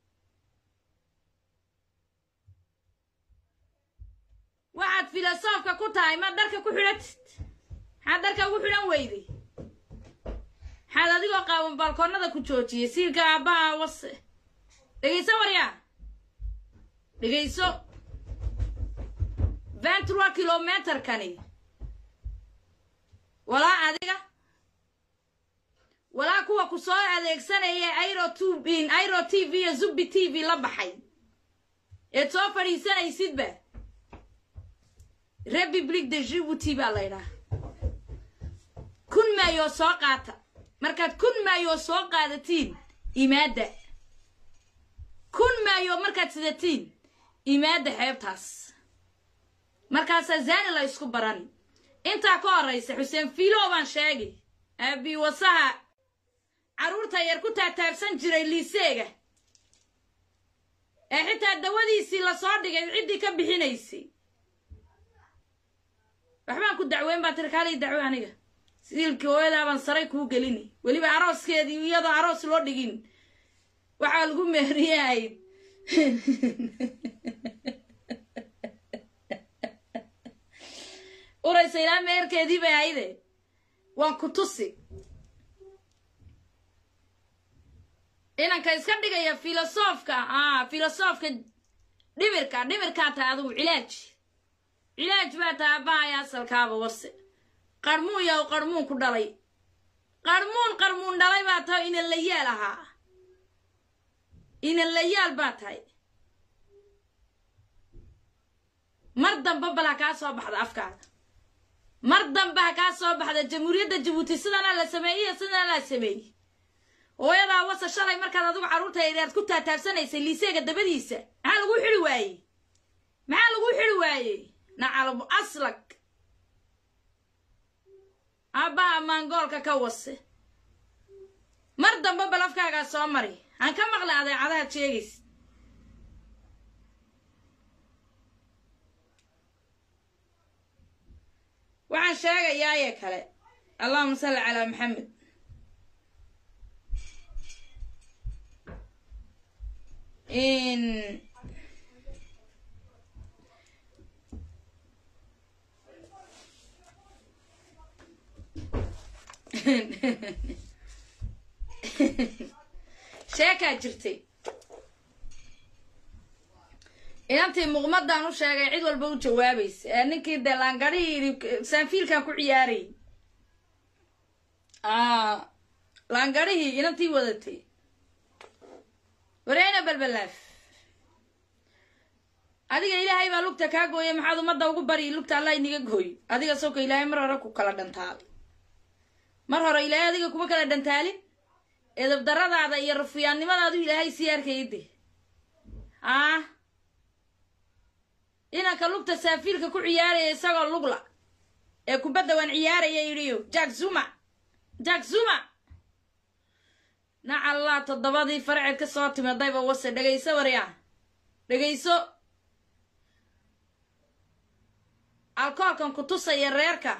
waxaad filosofka ku tahay ma dharka ku xidhatid maxaad dharka ugu xidhan weyday maxaad adigoo qaawan balkoonnada ku joojiyay siilka aabbaha wase dhegayso waryaa dhegayso ventura kilometerkani walaa adiga walaa kuwa ku soo adeegsanaya airo tub airo t v iyo zubi t v la baxay eed soo fadhiisanaysidba republic de jibuuti baa laydhaha kun maayoo soo qaata markaad kun maayoo soo qaadatiin imaadda kun maayoo markaad sidatiin imaadda xeebtaas markaasaa zani la isku barani intaa ka horraysa xuseen fiilow baan sheegay aabi wasaha carruurta yar ku taataabsan jiray liiseega ee xitaa dawadiisii lasoo dhigay ciddii ka bixinaysay waxbaan ku dacweyn baa tiri kaalay dacwo aniga siilkii hooyadaa baan saray kuu gelini weliba arooskeedii iyadoo aroos loo dhigin waxaa lagu meeriyahayd uraysa ilaa meerkeedii bay hayde waan ku tusi inanka iska dhigaya filosofka a filosofka dhibirka dhibirkaa tahay adugu cilaaj cilaaj baa tahay aabahaya asalkaaba wase qarmuun yaw qarmuun ku dhalay qarmuun qarmuun dhalay baa tahay inan la yaal ahaa inan la yaal baa tahay mar damba bal ha kaa soo baxda afkaada mar dambe ha kaa soo baxda jamhuuriyadda jabuuti sidanaa la sameeyey sidanaa la sameeyey hooyadaa wasa shalay markaad adigu carruurta yareed ku taataabsanaysay liiseega dabadiisa maxaa lagu xidhi waayey maxaa lagu xidhi waayey nacalbu aslag aabbaha maangoolka ka wase mar dambe bal afkaagaa soo mari aan ka maqlay adeecadahaad sheegaysa waxaan sheegayaaye kale allahuma salli calaa maxamed in sheekaa jirtay inantii muqmadaan u sheegay cid walba u jawaabaysa ee ninkii dee laangadhihii saanfiilkan ku ciyaarayy laangadhihii inantii wadatay wareena balbalaaf adiga ilaahay baa lugta kaa gooya maxaad ummadda ugu bari lugta allah iniga gooy adiga sawka ilaahay mar hore ku kala dhantaalay mar hore ilaahay adiga kuma kala dhantaalin edabdaradaada iyo rufiyaannimadaadu ilaahay sii arkayde ah inanka lugta saafiilka ku ciyaaraya isagoo lugla ee kubadda waan ciyaaraya yidhiyo jack zuma jack zuma nacallaa toddobadii farceed ka soo timadayba wase dhegayso waryaa dhegayso alkoolkan ku tusaya reerka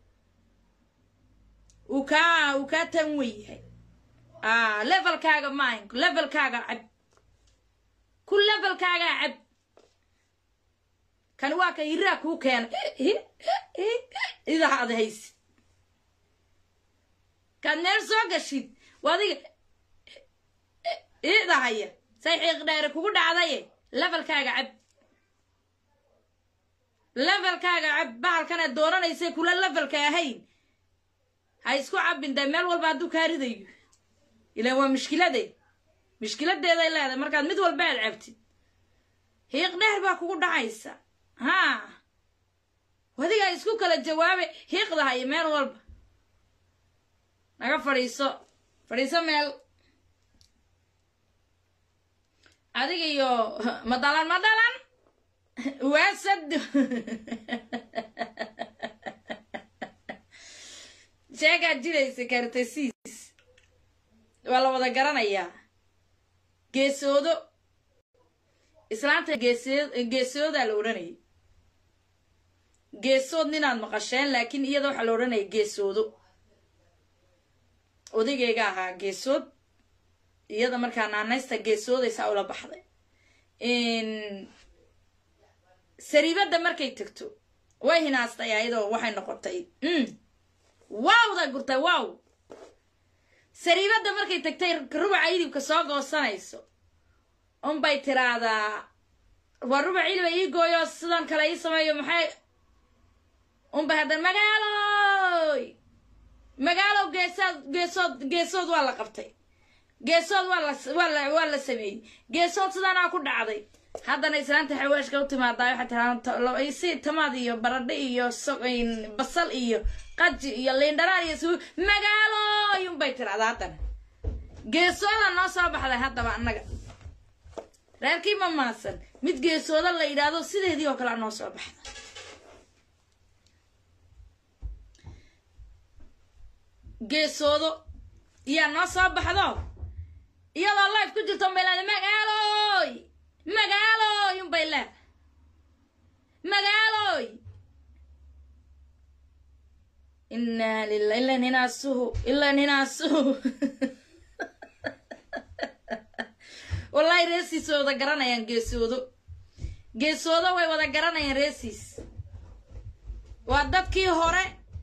uu kaa uu kaa tan wen yahay a levelkaaga maahin levelkaaga cab ku levelkaagaa cab kan waa ka hiraa kuu keenay idaha ad haysid kaad meel soo gashid waa adiga iidahaya say xiiq dheere kugu dhacdaye levelkaaga cab levelkaaga cab bahalkanaad dooranaysay kula levelka ahayn ha isku cabin dee meel walba hadduu kaa ridayo ilaan waa mushkilade mushkiladeeday leedahay markaad mid walba aad cabtid hiiq dheer baa kugu dhacaysa haa wadigaa isku kala jawaabe hiiqdahaya meel walba naga fadhiiso fadhiiso meel adiga iyo madalan madalan waasad sheegaad jiraysa kartasiis waa la wada garanayaa geesoodo islaanta geesood geesoodaa la odhanayay geesood ninaad maqasheen laakiin iyada waxaa la odhanaya geesoodo odageyga ahaa geesood iyada markaa naanaysta geesoodaysaa ula baxday sariibadda markay tegto way hinaastay ayadoo waxay noqotay wawda gurtay wow sariibadda markay tagtay rubaca idibka soo goosanayso unbay tiraahdaa waa rubac iliba ii gooyo sidan kale ii sameeyo maxay unbay haddana magaaloy magaalow geesood geesood geesood waa la qabtay geesood waa la waa la waa la sameeyey geesood sidaanaa ku dhacday haddana islaanta xawaashka u timaadaa waxay tiraa si tamaad iyo baradho iyo basal iyo qaji iyo liindharaan iyo su magaaloy unbay tirahdaa haddana geesooda noo soo baxday haddaba annaga reerkii ma maasan mid geesooda la yidhaahdo sideedii oo kale noo soo baxda geesoodo iyaa noo soo baxdo iyadoo life ku jirto unbay leedahay magaaloy magaaloy unbay leedahay magaaloy inaa lila ilan hinaasuhu ilan hinaasuhu wallahi reesiis way wada garanayaan geesoodo geesoodo way wada garanayaan reesiis waa dadkii hore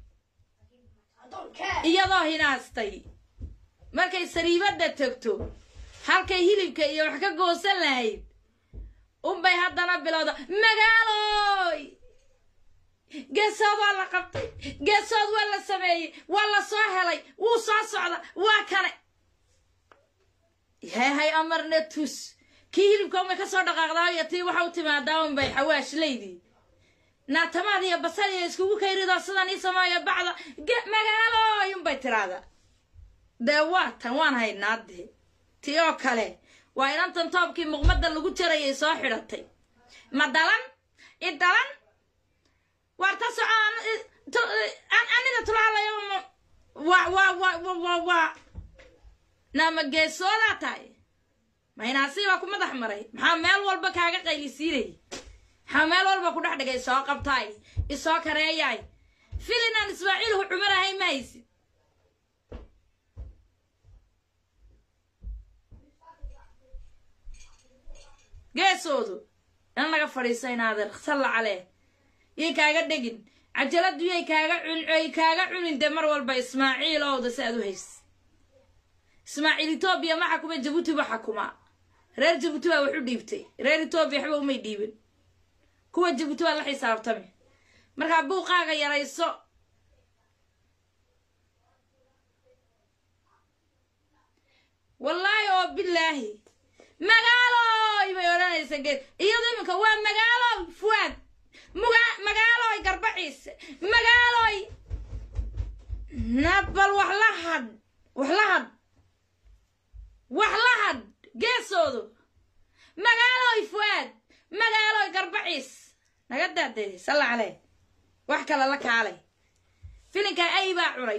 iyadoo hinaastay markay sariibadda tegto halkay hilibka iyo wax ka goosan lahayd unbay haddana bilowda magaaloy geesood waa la qabtay geesood waa la sameeyey waa la soo helay wuu soo socda waa kane yahay amarna tus kii hilibka unbay kasoo dhaqaaqdaa iyo tii waxa u timaadaa unbay xawaash leydii naatamaad iyo basal iyo iskugu kayridoo sidan ii sameeyo bacda magaaloy unbay tiraahdaa dee waa tan waan haynaa dee tii oo kale waa inantan toobkii muqmadda lagu jarayay soo xidhatay ma dalan i dalan waar ta soco anida tulaalayo wa wa wa wa wa wa naama geesoodaa tahay maynaasi baa ku madax maray maxaa meel walba kaaga qaylisiinay maxaa meel walba ku dhex dhigay soo qabtaay isoo kareeyaay filinaan ismaaciilhu cumar ahay ma haysid geesoodu in laga fadhiiso inaadeer salla calee yay kaaga dhegin cajaladu yay kaaga cun kaaga cunin dee mar walba ismaaciil owda si aad u hays ismaaciil etoobiya ma xakuma jabuuti ba xakumaa reer jabuuti baa wax u dhiibtay reer etoobiya waxba umay dhiibin kuwa jabuuti baa la xisaabtami markaa buuqaaga yarayso wallaahi oo bilaahi magaaloy bay odhanaysa geed iyado iminka waa magaaloy fuwaad muga magaaloy garbaciise magaaloy nabal wax la hadh wax la hadh wax la hadh geesoodu magaaloy fuwaad magaaloy garbaciis naga daadee salla calee wax kale la kaalay filinkaa ay baa cunay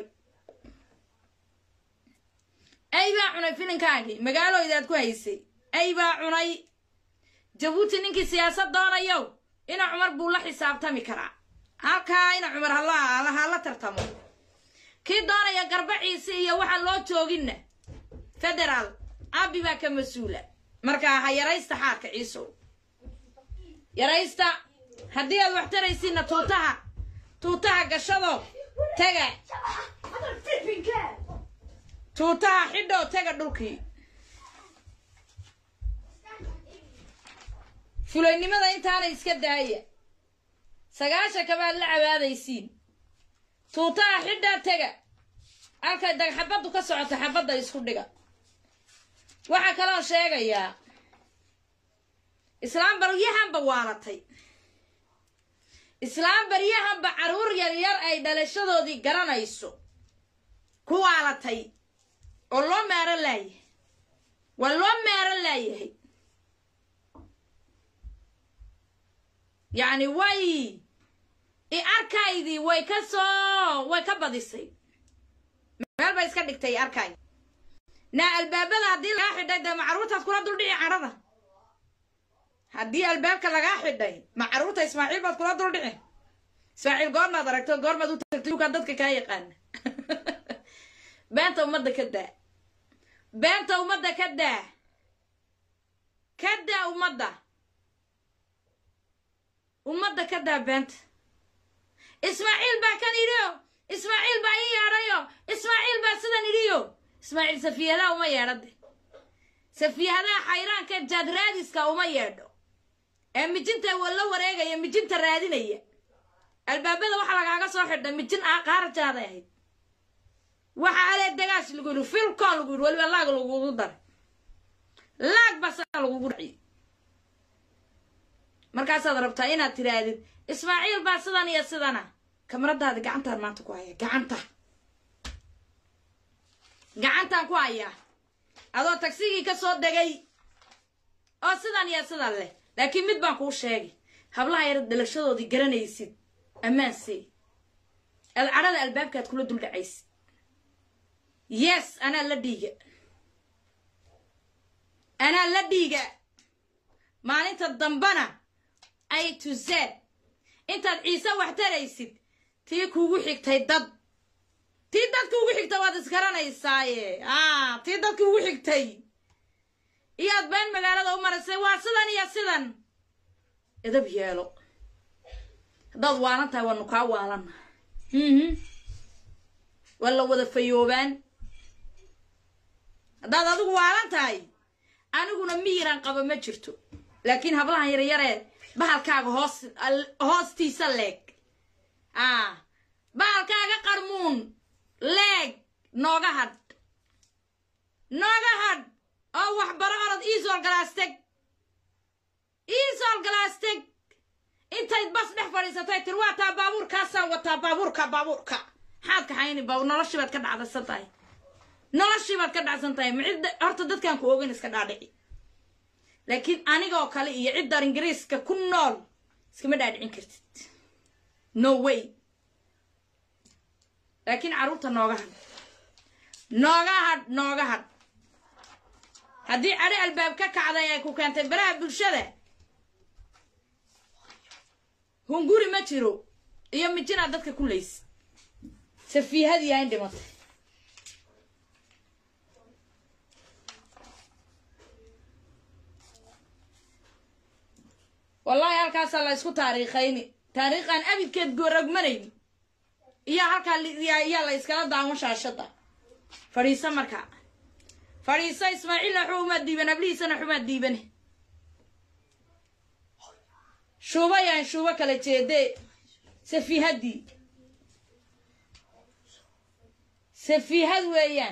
ay baa cunay filinkaagii magaaloydaad ku haysay ay baa cunay jabuuti ninkii siyaasad doonayow ina cumar buu la xisaabtami karaa halkaa ina cumar hala hala tartamo kii doonaya garbaciisi iyo waxaan loo jooginna federaal abi baa ka mas-uula markaa ha yaraysta xaarka ciisow yaraysta haddii aad wax taraysiinna tuutaha tuutaha gashado taga tuutaha xidhoo taga dhulkii fulaynimada intaana iska daaya sagaashanka baad la cabaadaysiin tuutaha xidhaa tega halkay dag xabaddu ka socota xabadda isku dhiga waxaa kaloo sheegayaa islaam baryahanba waalatay islaam baryahanba carruur yaryar ay dhalashadoodii garanayso ku waalatay oo loo meero laayahay waa loo meero laayahay yacni way i arkaydii way ka soo way ka badisay meel bay iska dhigtay i arkayd naa albaabada haddii lagaa xidhay dee macruurtaad kula duldhici cadhada haddii albaabka lagaa xidhay macruurta ismaaciil baad kula duldhici ismaaciil goormaad aragto goormaad u tagtay ukaa dadka kaa yaqaana beenta ummadda ka daa beenta ummadda ka daa ka daa ummadda ummadda ka daa beenta ismaaciil baa kan idhiyo ismaaciil baa ii yeedhayo ismaaciil baa sidan idhiyo ismaaciil safiyadaha uma yeedhade safiyadaha xayraanka jaadraadiska uma yeedho ee mijinta la wareegaya mijinta raadinaya albaabada waxaa lagaaga soo xidhay mijin ah qaarajaaday ahayd waxa alee dagaash lagu yidhi filcon lagu yidhi weliba laag lagugu daray laag basaa lagugu dhaciyay markaasaad rabtaa inaad tirahdid ismaaciil baa sidan iyo sidana kamaradaadi gacantaan maanta ku haya gacanta gacantaan ku hayaa adoo tagsigii ka soo degay oo sidan iyo sidan leh laakiin mid baan kuu sheegay hablaha yar dhalashadoodii garanaysid ammaansey aad cadhada albaabkaad kula duldhacaysid yes anaa la dhiiga anaa la dhiiga maalinta dambana a to z intaad ciise wax taraysid tii kuugu xigtay dad tii dad kuugu xigtay waad isgaranaysaaye a tii dad kuugu xigtay iyaad been magaalada u maraysay waa sidan iyo sidan edab yeelo haddaad waalan tahay waanu kaa waalanna waa la wada fayoobaan haddaad adigu waalan tahay aniguna miyiran qaba ma jirto laakiin hablahan yaryaree bahalkaaga hoos hoostiisa leeg a bahalkaaga qarmuun leeg nooga hadh nooga hadh oo waxbaro orod iisool galaasteg iisool galaasteg intayd bas dhex fadhiisatay tir waataa baabuurkaasaan wataa baabuurka baabuurka maxaad kaxayni baabuur noloshii baad ka dhacdaysan tahay noloshii baad ka dhacsan tahay macid horta dadkaan ku ogeyn iska dhaadhici laakiin anigoo kale iyo ciddar ingiriiska ku nool iskama dhaadhicin kartid no way laakiin carruurta nooga hadh nooga hadh nooga hadh haddii cadho albaab ka kacday ay ku keentay baraha bulshada hunguri ma jiro iyo mijinaad dadka ku laysid safiihadii ayn dhimatay wallaahi halkaasaa la isku taariikhayni taariikhaan abidkeed gooragmanayn iyo halkaa iyaa la iskala daawan shaashada fadhiiso markaa fadhiiso ismaaciilna waxba umaad diiban ablihiisana waxumaad diibane shuuba yaan shuubo kala jeedee safiihaddii safiihad weeyaan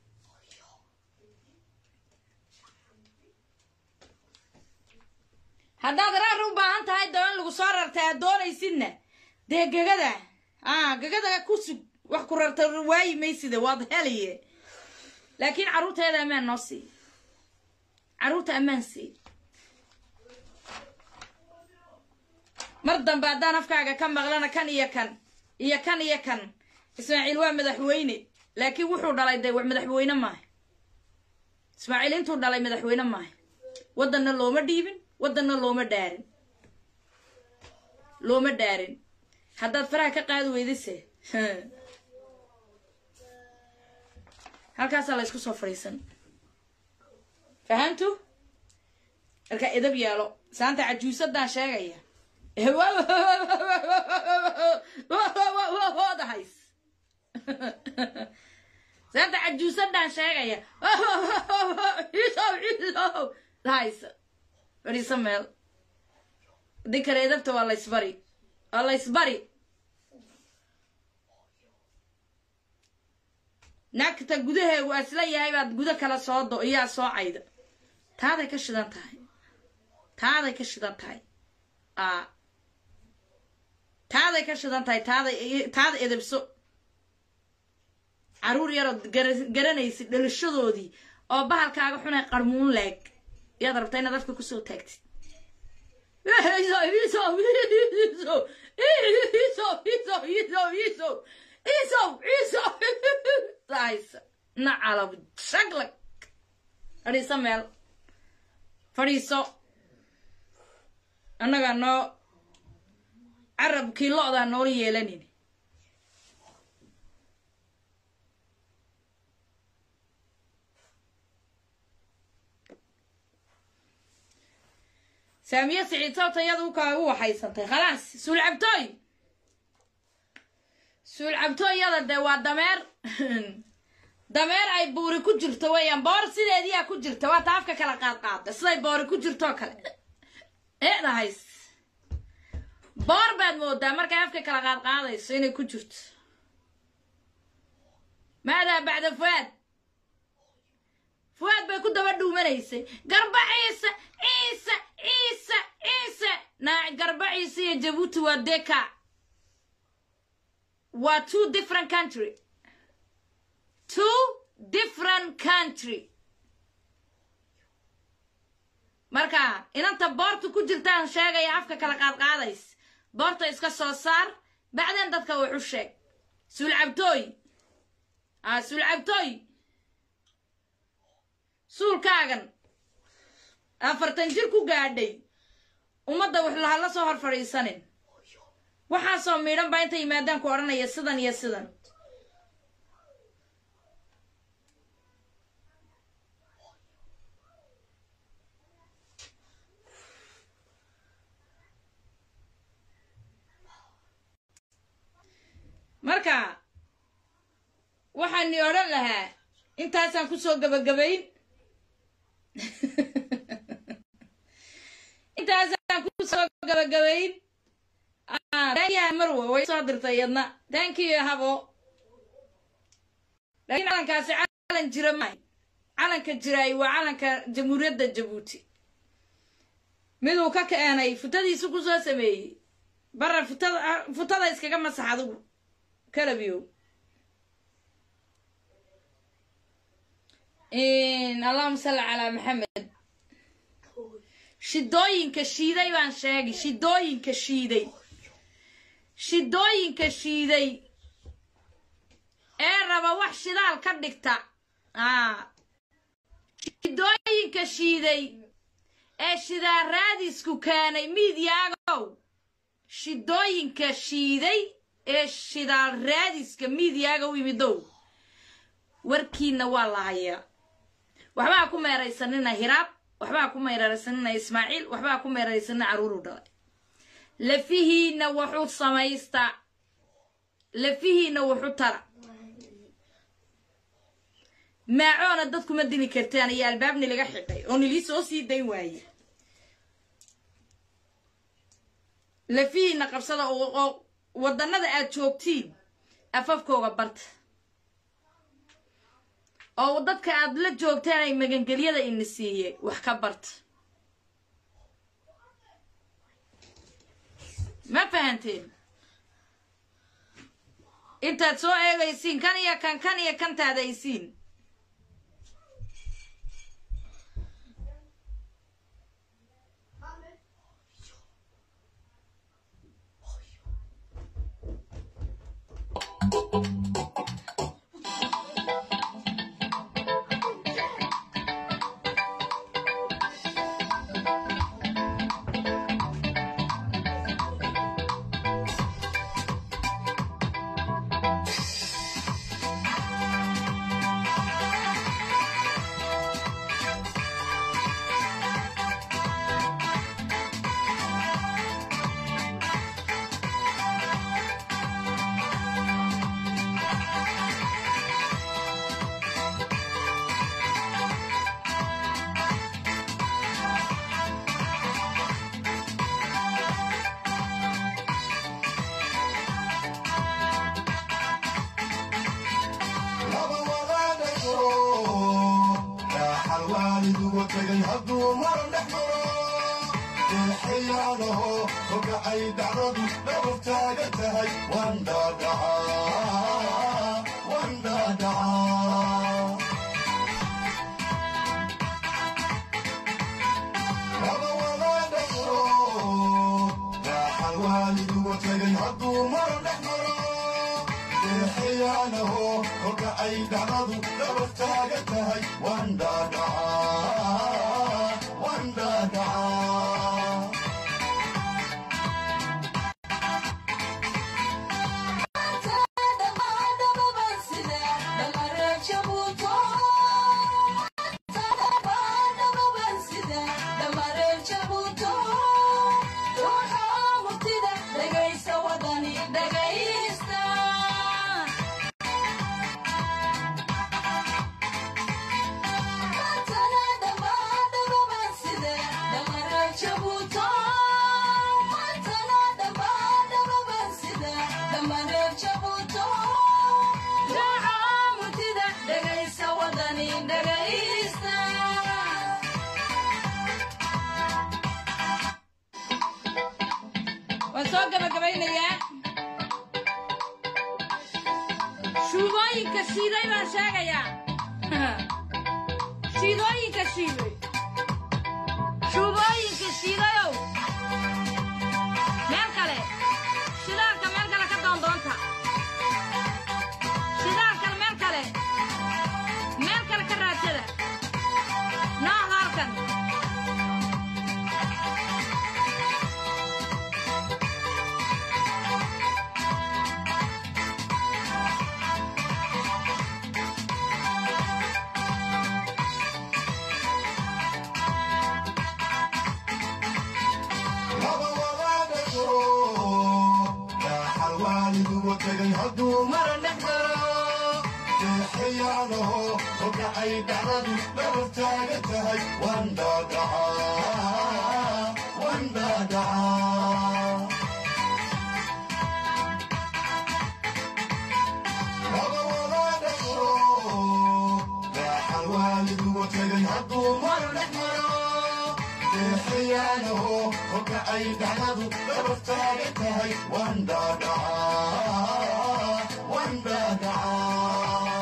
haddaad raar u baahan tahay doo in lagu soo rartay aad doonaysidna dee gegada a gegada ku sug wax ku rarta waayi mayside waad helaye laakiin carruurteeda ammaan noo sii carruurta ammaan sii mar dambe haddaan afkaaga ka maqlana kan iyo kan iyo kan iyo kan ismaaciil waa madaxweyne laakiin wuxuu dhalay dee madaxweyne maaha ismaaciil intuu dhalay madaxweyne maaha waddanna looma dhiibin waddanna looma dhaarin looma dhaarin haddaad faraha ka qaadi weydise halkaasaa la ysku soo fadhiisan fahamtu marka edab yeelo saanta cajuusadaan sheegaya dahays saanta cajuusadaan sheegaya dahays fadhiiso meel haddii kale edabta waa laysbari waa laysbari naagta gudaheegu asla yahay baad gudo kala soo do iyaa soo cayda taaday ka shidan tahay taaday ka shidan tahay a taaday ka shidan tahay taaday taada edebso caruur yarood garanaysid dhalashadoodii oo bahalkaaga xunay qarmuun leeg yaad rabtaa inaad afka kusoo taagtid nacalab shaglag fadhiiso meel fadhiiso annagaa noo carabkii lo-daa noola yeelanin saamiye siciid sababta iyada ukaa u waxaysantay khalaas suulcabtooy suulcabtooyada dee waa dameer dameer ay buuri ku jirto weeyaan boor sideediyaa ku jirta waa ta afka kala qaad qaada siday boori ku jirtoo kale eedahays boor baad moodaa markay afka kala qaad qaadayso inay ku jirto maadaa bacda fuaad fuaad bay ku daba dhuumanaysay garba ciise ciise ciise ciise naac garba ciise iyo jabuuti waa deka waa two different country two different country marka inanta boorta ku jirtaan sheegaya afka kala qaadqaadays boorta iska soo saar bacdeen dadka wuxu sheeg suulcabtooy a suulcabtooy suulkaagan afartan jir ku gaadhay ummadda waxlaha la soo hor fadhiisanin waxaasoo miidhan baa inta yimaadaan ku odhanaya sidan iyo sidan marka waxaani odhan lahaa intaasaan kusoo gabagabayn intaasaan kusoo gabagabayn marwa way soo dirtay yadna tankiyo habo laakiin calankaasi calan jira maahay calanka jiraay waa calanka jamhuuriyadda jabuuti miduu ka keenay futadiisu kusoo sameeyey bara futada futada iskaga masax adugu kalabiyow allahuma salli calaa maxamed shidooyinka shiiday baan sheegay shidooyinka shiiday shidooyinka shiiday ee raba wax shidaal ka dhigta shidooyinka shiiday ee shidaal raadisku keenay miidyaagow shidooyinka shiiday ee shidaal raadiska miidyaaga u yimidow warkiina waa la hayaa waxbaa ku meeraysanina hiraab waxbaa ku meeraysanina ismaaciil waxbaa ku meeraysanina caruuru dhalay lafihiina wuxuu samaystaa lafihiina wuxu tara maacoona dadkuma dili kartaan iyo albaabni laga xidhay oo nilii soo sii dayn waaye lafihiina qabsada oo wadannada aad joogtiin afafkooga barta oo dadka aad la joogteen ay magangelyada ina siiyey wax ka barta ma fahanteen intaad soo eegaysiin kan iyo kan kan iyo kan taadaysiin waaliduwa tagay hadduu mar dhex maro eexayaanaho kogacay dhacdadu dhabar taagan tahay waan dhaadhacaa waan dhaadhacaa laba walaadhaso raaxal waaliduwa tagay hadduu mar dhex maro eexayaanaho kogacay dhacdadu dhabar taagan tahay waan dhaadhacaa waan dhaadhacaa waan soo gabagabaynayaa shuubooyinka shiiday baan sheegayaa shiidooyinka shiiday shuubooyinka shiidayow meel kale shidaalka meel kale ka doondoonta shidaalkana meel kale meel kale ka raadsada noohda halkan laba walaadhaso raaxal waaliduwa tagay hadduu mar dhex maro eexayaanaho kogacay dhacdadu dhabar taagan tahay waan dhaadhacaa waan dhaadhacaa laba walaadhaso raaxal waaliduwa tagay hadduu mar dhex maro eexayaanaho kogacay dhacdadu dhabar taagan tahay waan dhaadhacaa waan dhaadhacaa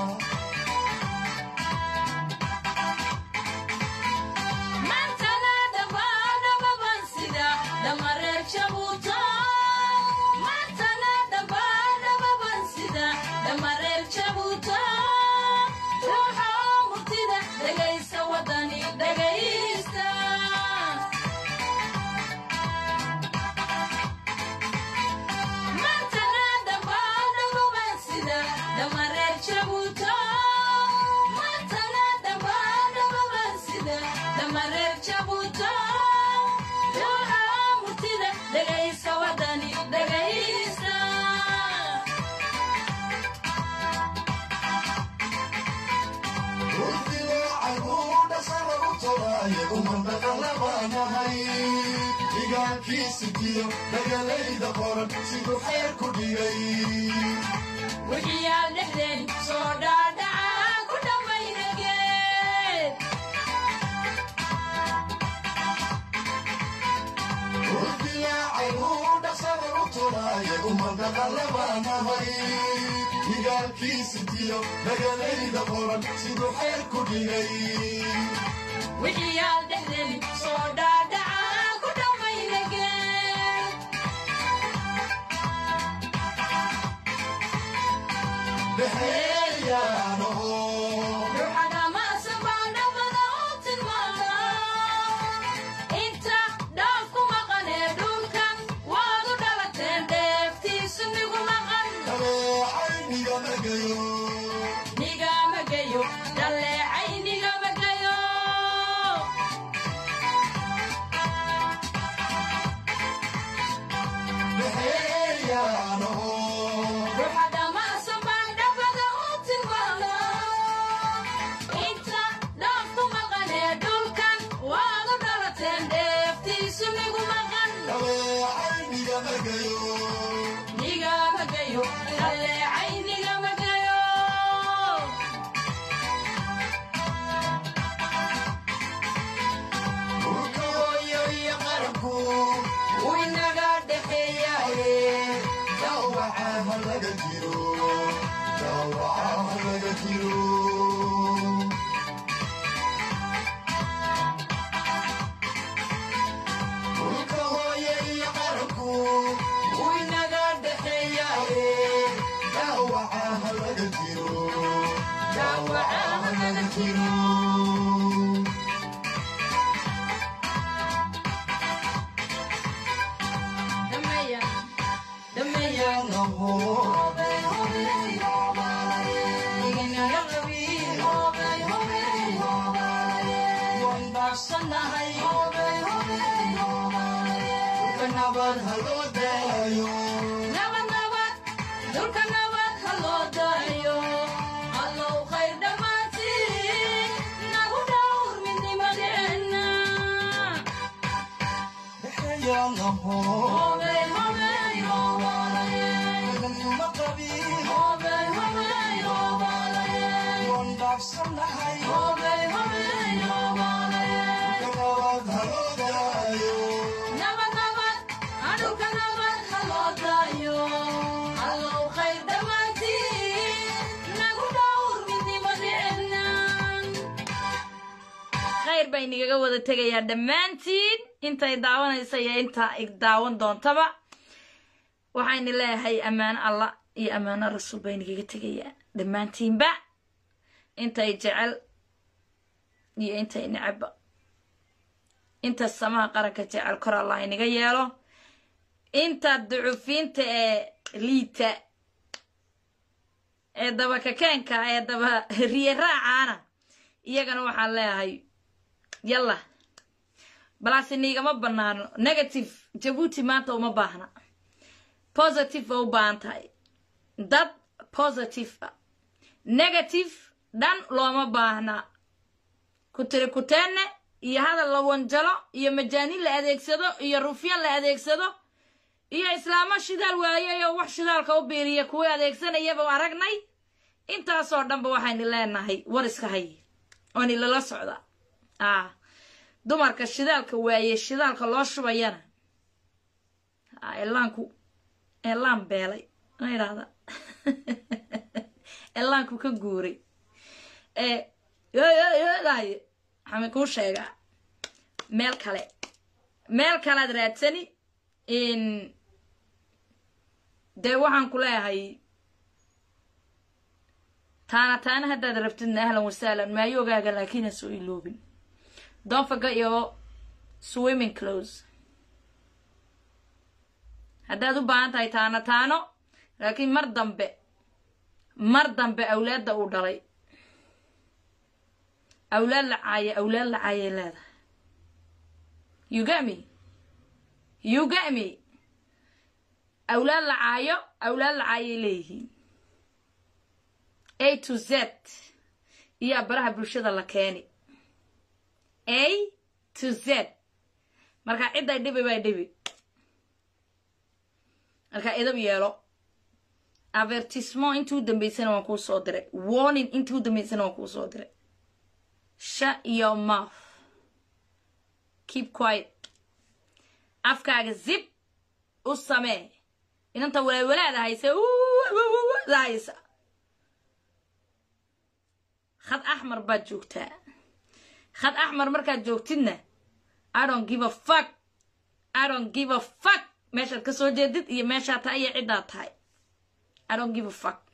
igaalkiisigiyo dagalayda qoran siduu xeer ku dhigay wixiyaal dhexdeen soo dhaadhaca ku dhammaynageed urdilaacay uu dhaqsada u turaaya umadaqalabaanahay igaalkiisigiyo dagalayda qoran siduu xeer ku dhigay wixiyaal dhexdeen soo dhaadhaca ku dhammaynageed dhexeeyaanaho ruuxadamaasa baa dhabada u tilmaama inta dhaaf ku maqanee dhulkan waad u dhalateen dheeftiisu nigu maqan dhaleecay nigamagayo nigama geyo dhaleecay nigama geyo laga jiro dhaawaca laga jiro dhulka hooye iyo qaranku wuu inaga dhexeeyaaye dhaawaca laga jiro dhaawaca laga jiro dhameeya dhameeya nabad haloo daayo nabad nabad dhulka nabad ha loo daayo allow khayr dhammaantiin nagu dhowr midnimadeenna dhexeeyaanaho hobey hobey hoobalaye nima qabiin hobey hobey hoobalaye waan dhaafsanahay hobey hobey hoobalaye nabad haloo daayo nabad nabad adhulka nabad ha loo daayo allow khayr dhammaantiin nagu dhowr midnimadeenna khayr baa inagaga wada tegayaa dhammaantiin intay daawanaysa iyo inta ig daawan doontaba waxayna leeyahay ammaano allah iyo ammaano rasuul baa inagaga tegayaa dhammaantiinba intay jecel iyo intay necabba inta samaha qaranka jecel kor allah inaga yeelo inta ducufiinta ee liita ee daba kakeenka ee daba riye raacaana iyagana waxaan leeyahay yalla balase niigama banaano negative jabuuti maanta uma baahna positive ba u baahan tahay dad positive ah negative dhan looma baahna kutiri kuteenne iyo hadal la wanjalo iyo majaanin la adeegsado iyo rufyan la adeegsado iyo islaamo shidaal waayay oo wax shidaalka u biiriya kuwa adeegsanayaba aragnay intaasoo dhanba waxaynu leenahay war iska hay ooni lala socda ah dumarka shidaalka waaye shidaalka loo shubayana ah, ellaanku ellaan beelay ma idhahda ellaanku ka guuray ee yoyoyodaye waxaan kuu sheegaa meel kale meel kalead raadsani in dee waxaan ku leeyahay taana taana haddaad rabtidna ahlan wasahlan maayogaaga laakiin ha soo iloobin don't forget your swimming clothes haddaad u baahan tahay taano taano laakiin mar dambe mar dambe awlaadda uu dhalay awlaad la caaya awlaad la caayay leedahay you get me you get me awlaad la caayo awlaad la caayay leeyihiin a to z iyo baraha bulshada la keeni a to z marka cidday dhibi bay dhibi marka idab yeelo avertisement intuu dambaysana waan kuu soo diray warning intuu dambaysana waan kuu soo diray shut your mouth keep quiet afkaaga zib u samee inanta walaawalaada hayse haysa khad axmar baad joogtaa khad axmar markaad joogtidna i don't give a fuck i don't give a fuck meeshaad ka soo jeedid iyo meeshaad tahay iyo ciddaad tahay i don't give a fuck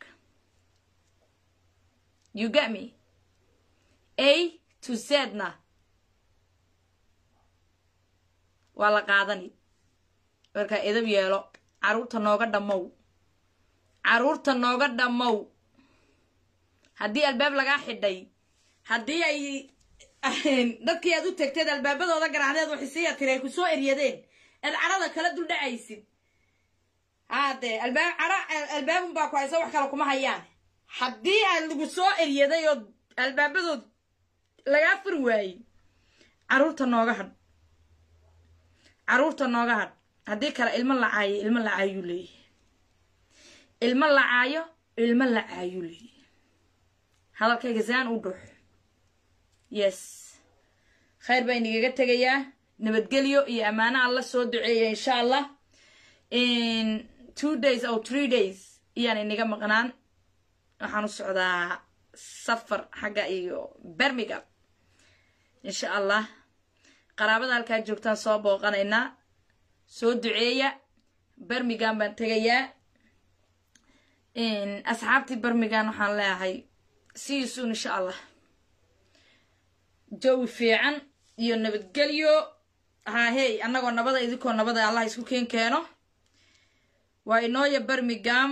you get me a to zna waa la qaadani markaa edab yeelo carruurta nooga dhammow carruurta nooga dhammow haddii albaab lagaa xidhay haddii ay dadkii aad u tegteed albaabadooda garaacdeed waxisiiya tiri ay ku soo eryadeen eed cadhada kala duldhacaysid haadee albaab cadha albaabun baa ku haysa wax kale kuma hayaan haddii aad lagu soo eryaday oo albaabadood lagaa fur waayey carruurta nooga hadh carruurta nooga hadh haddii kale ilmo la caayo ilmo la caayuu leeyahay ilmo la caayo ilmo la caayuu leeyahay hadalkayga saan u dhuux yes khayr baa inagaga tegayaa nabadgelyo iyo ammaano alla soo duceeya insha allah in two days or three days iyaan inaga maqnaan waxaan u socdaa safar xagga iyo bermigam insha allah qaraabada halkaa joogtaan soo booqanaynaa soo duceeya bermigam baan tegayaa asxaabtii bermigan waxaan leeyahay see you soon insha allah jawi fiican iyo nabadgelyo haa hey annagoo nabada idinkoo nabada allah isku keen keeno waa inooya bermigam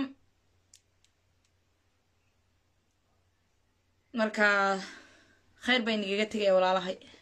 marka khayr bay nagaga tegaya walaalahay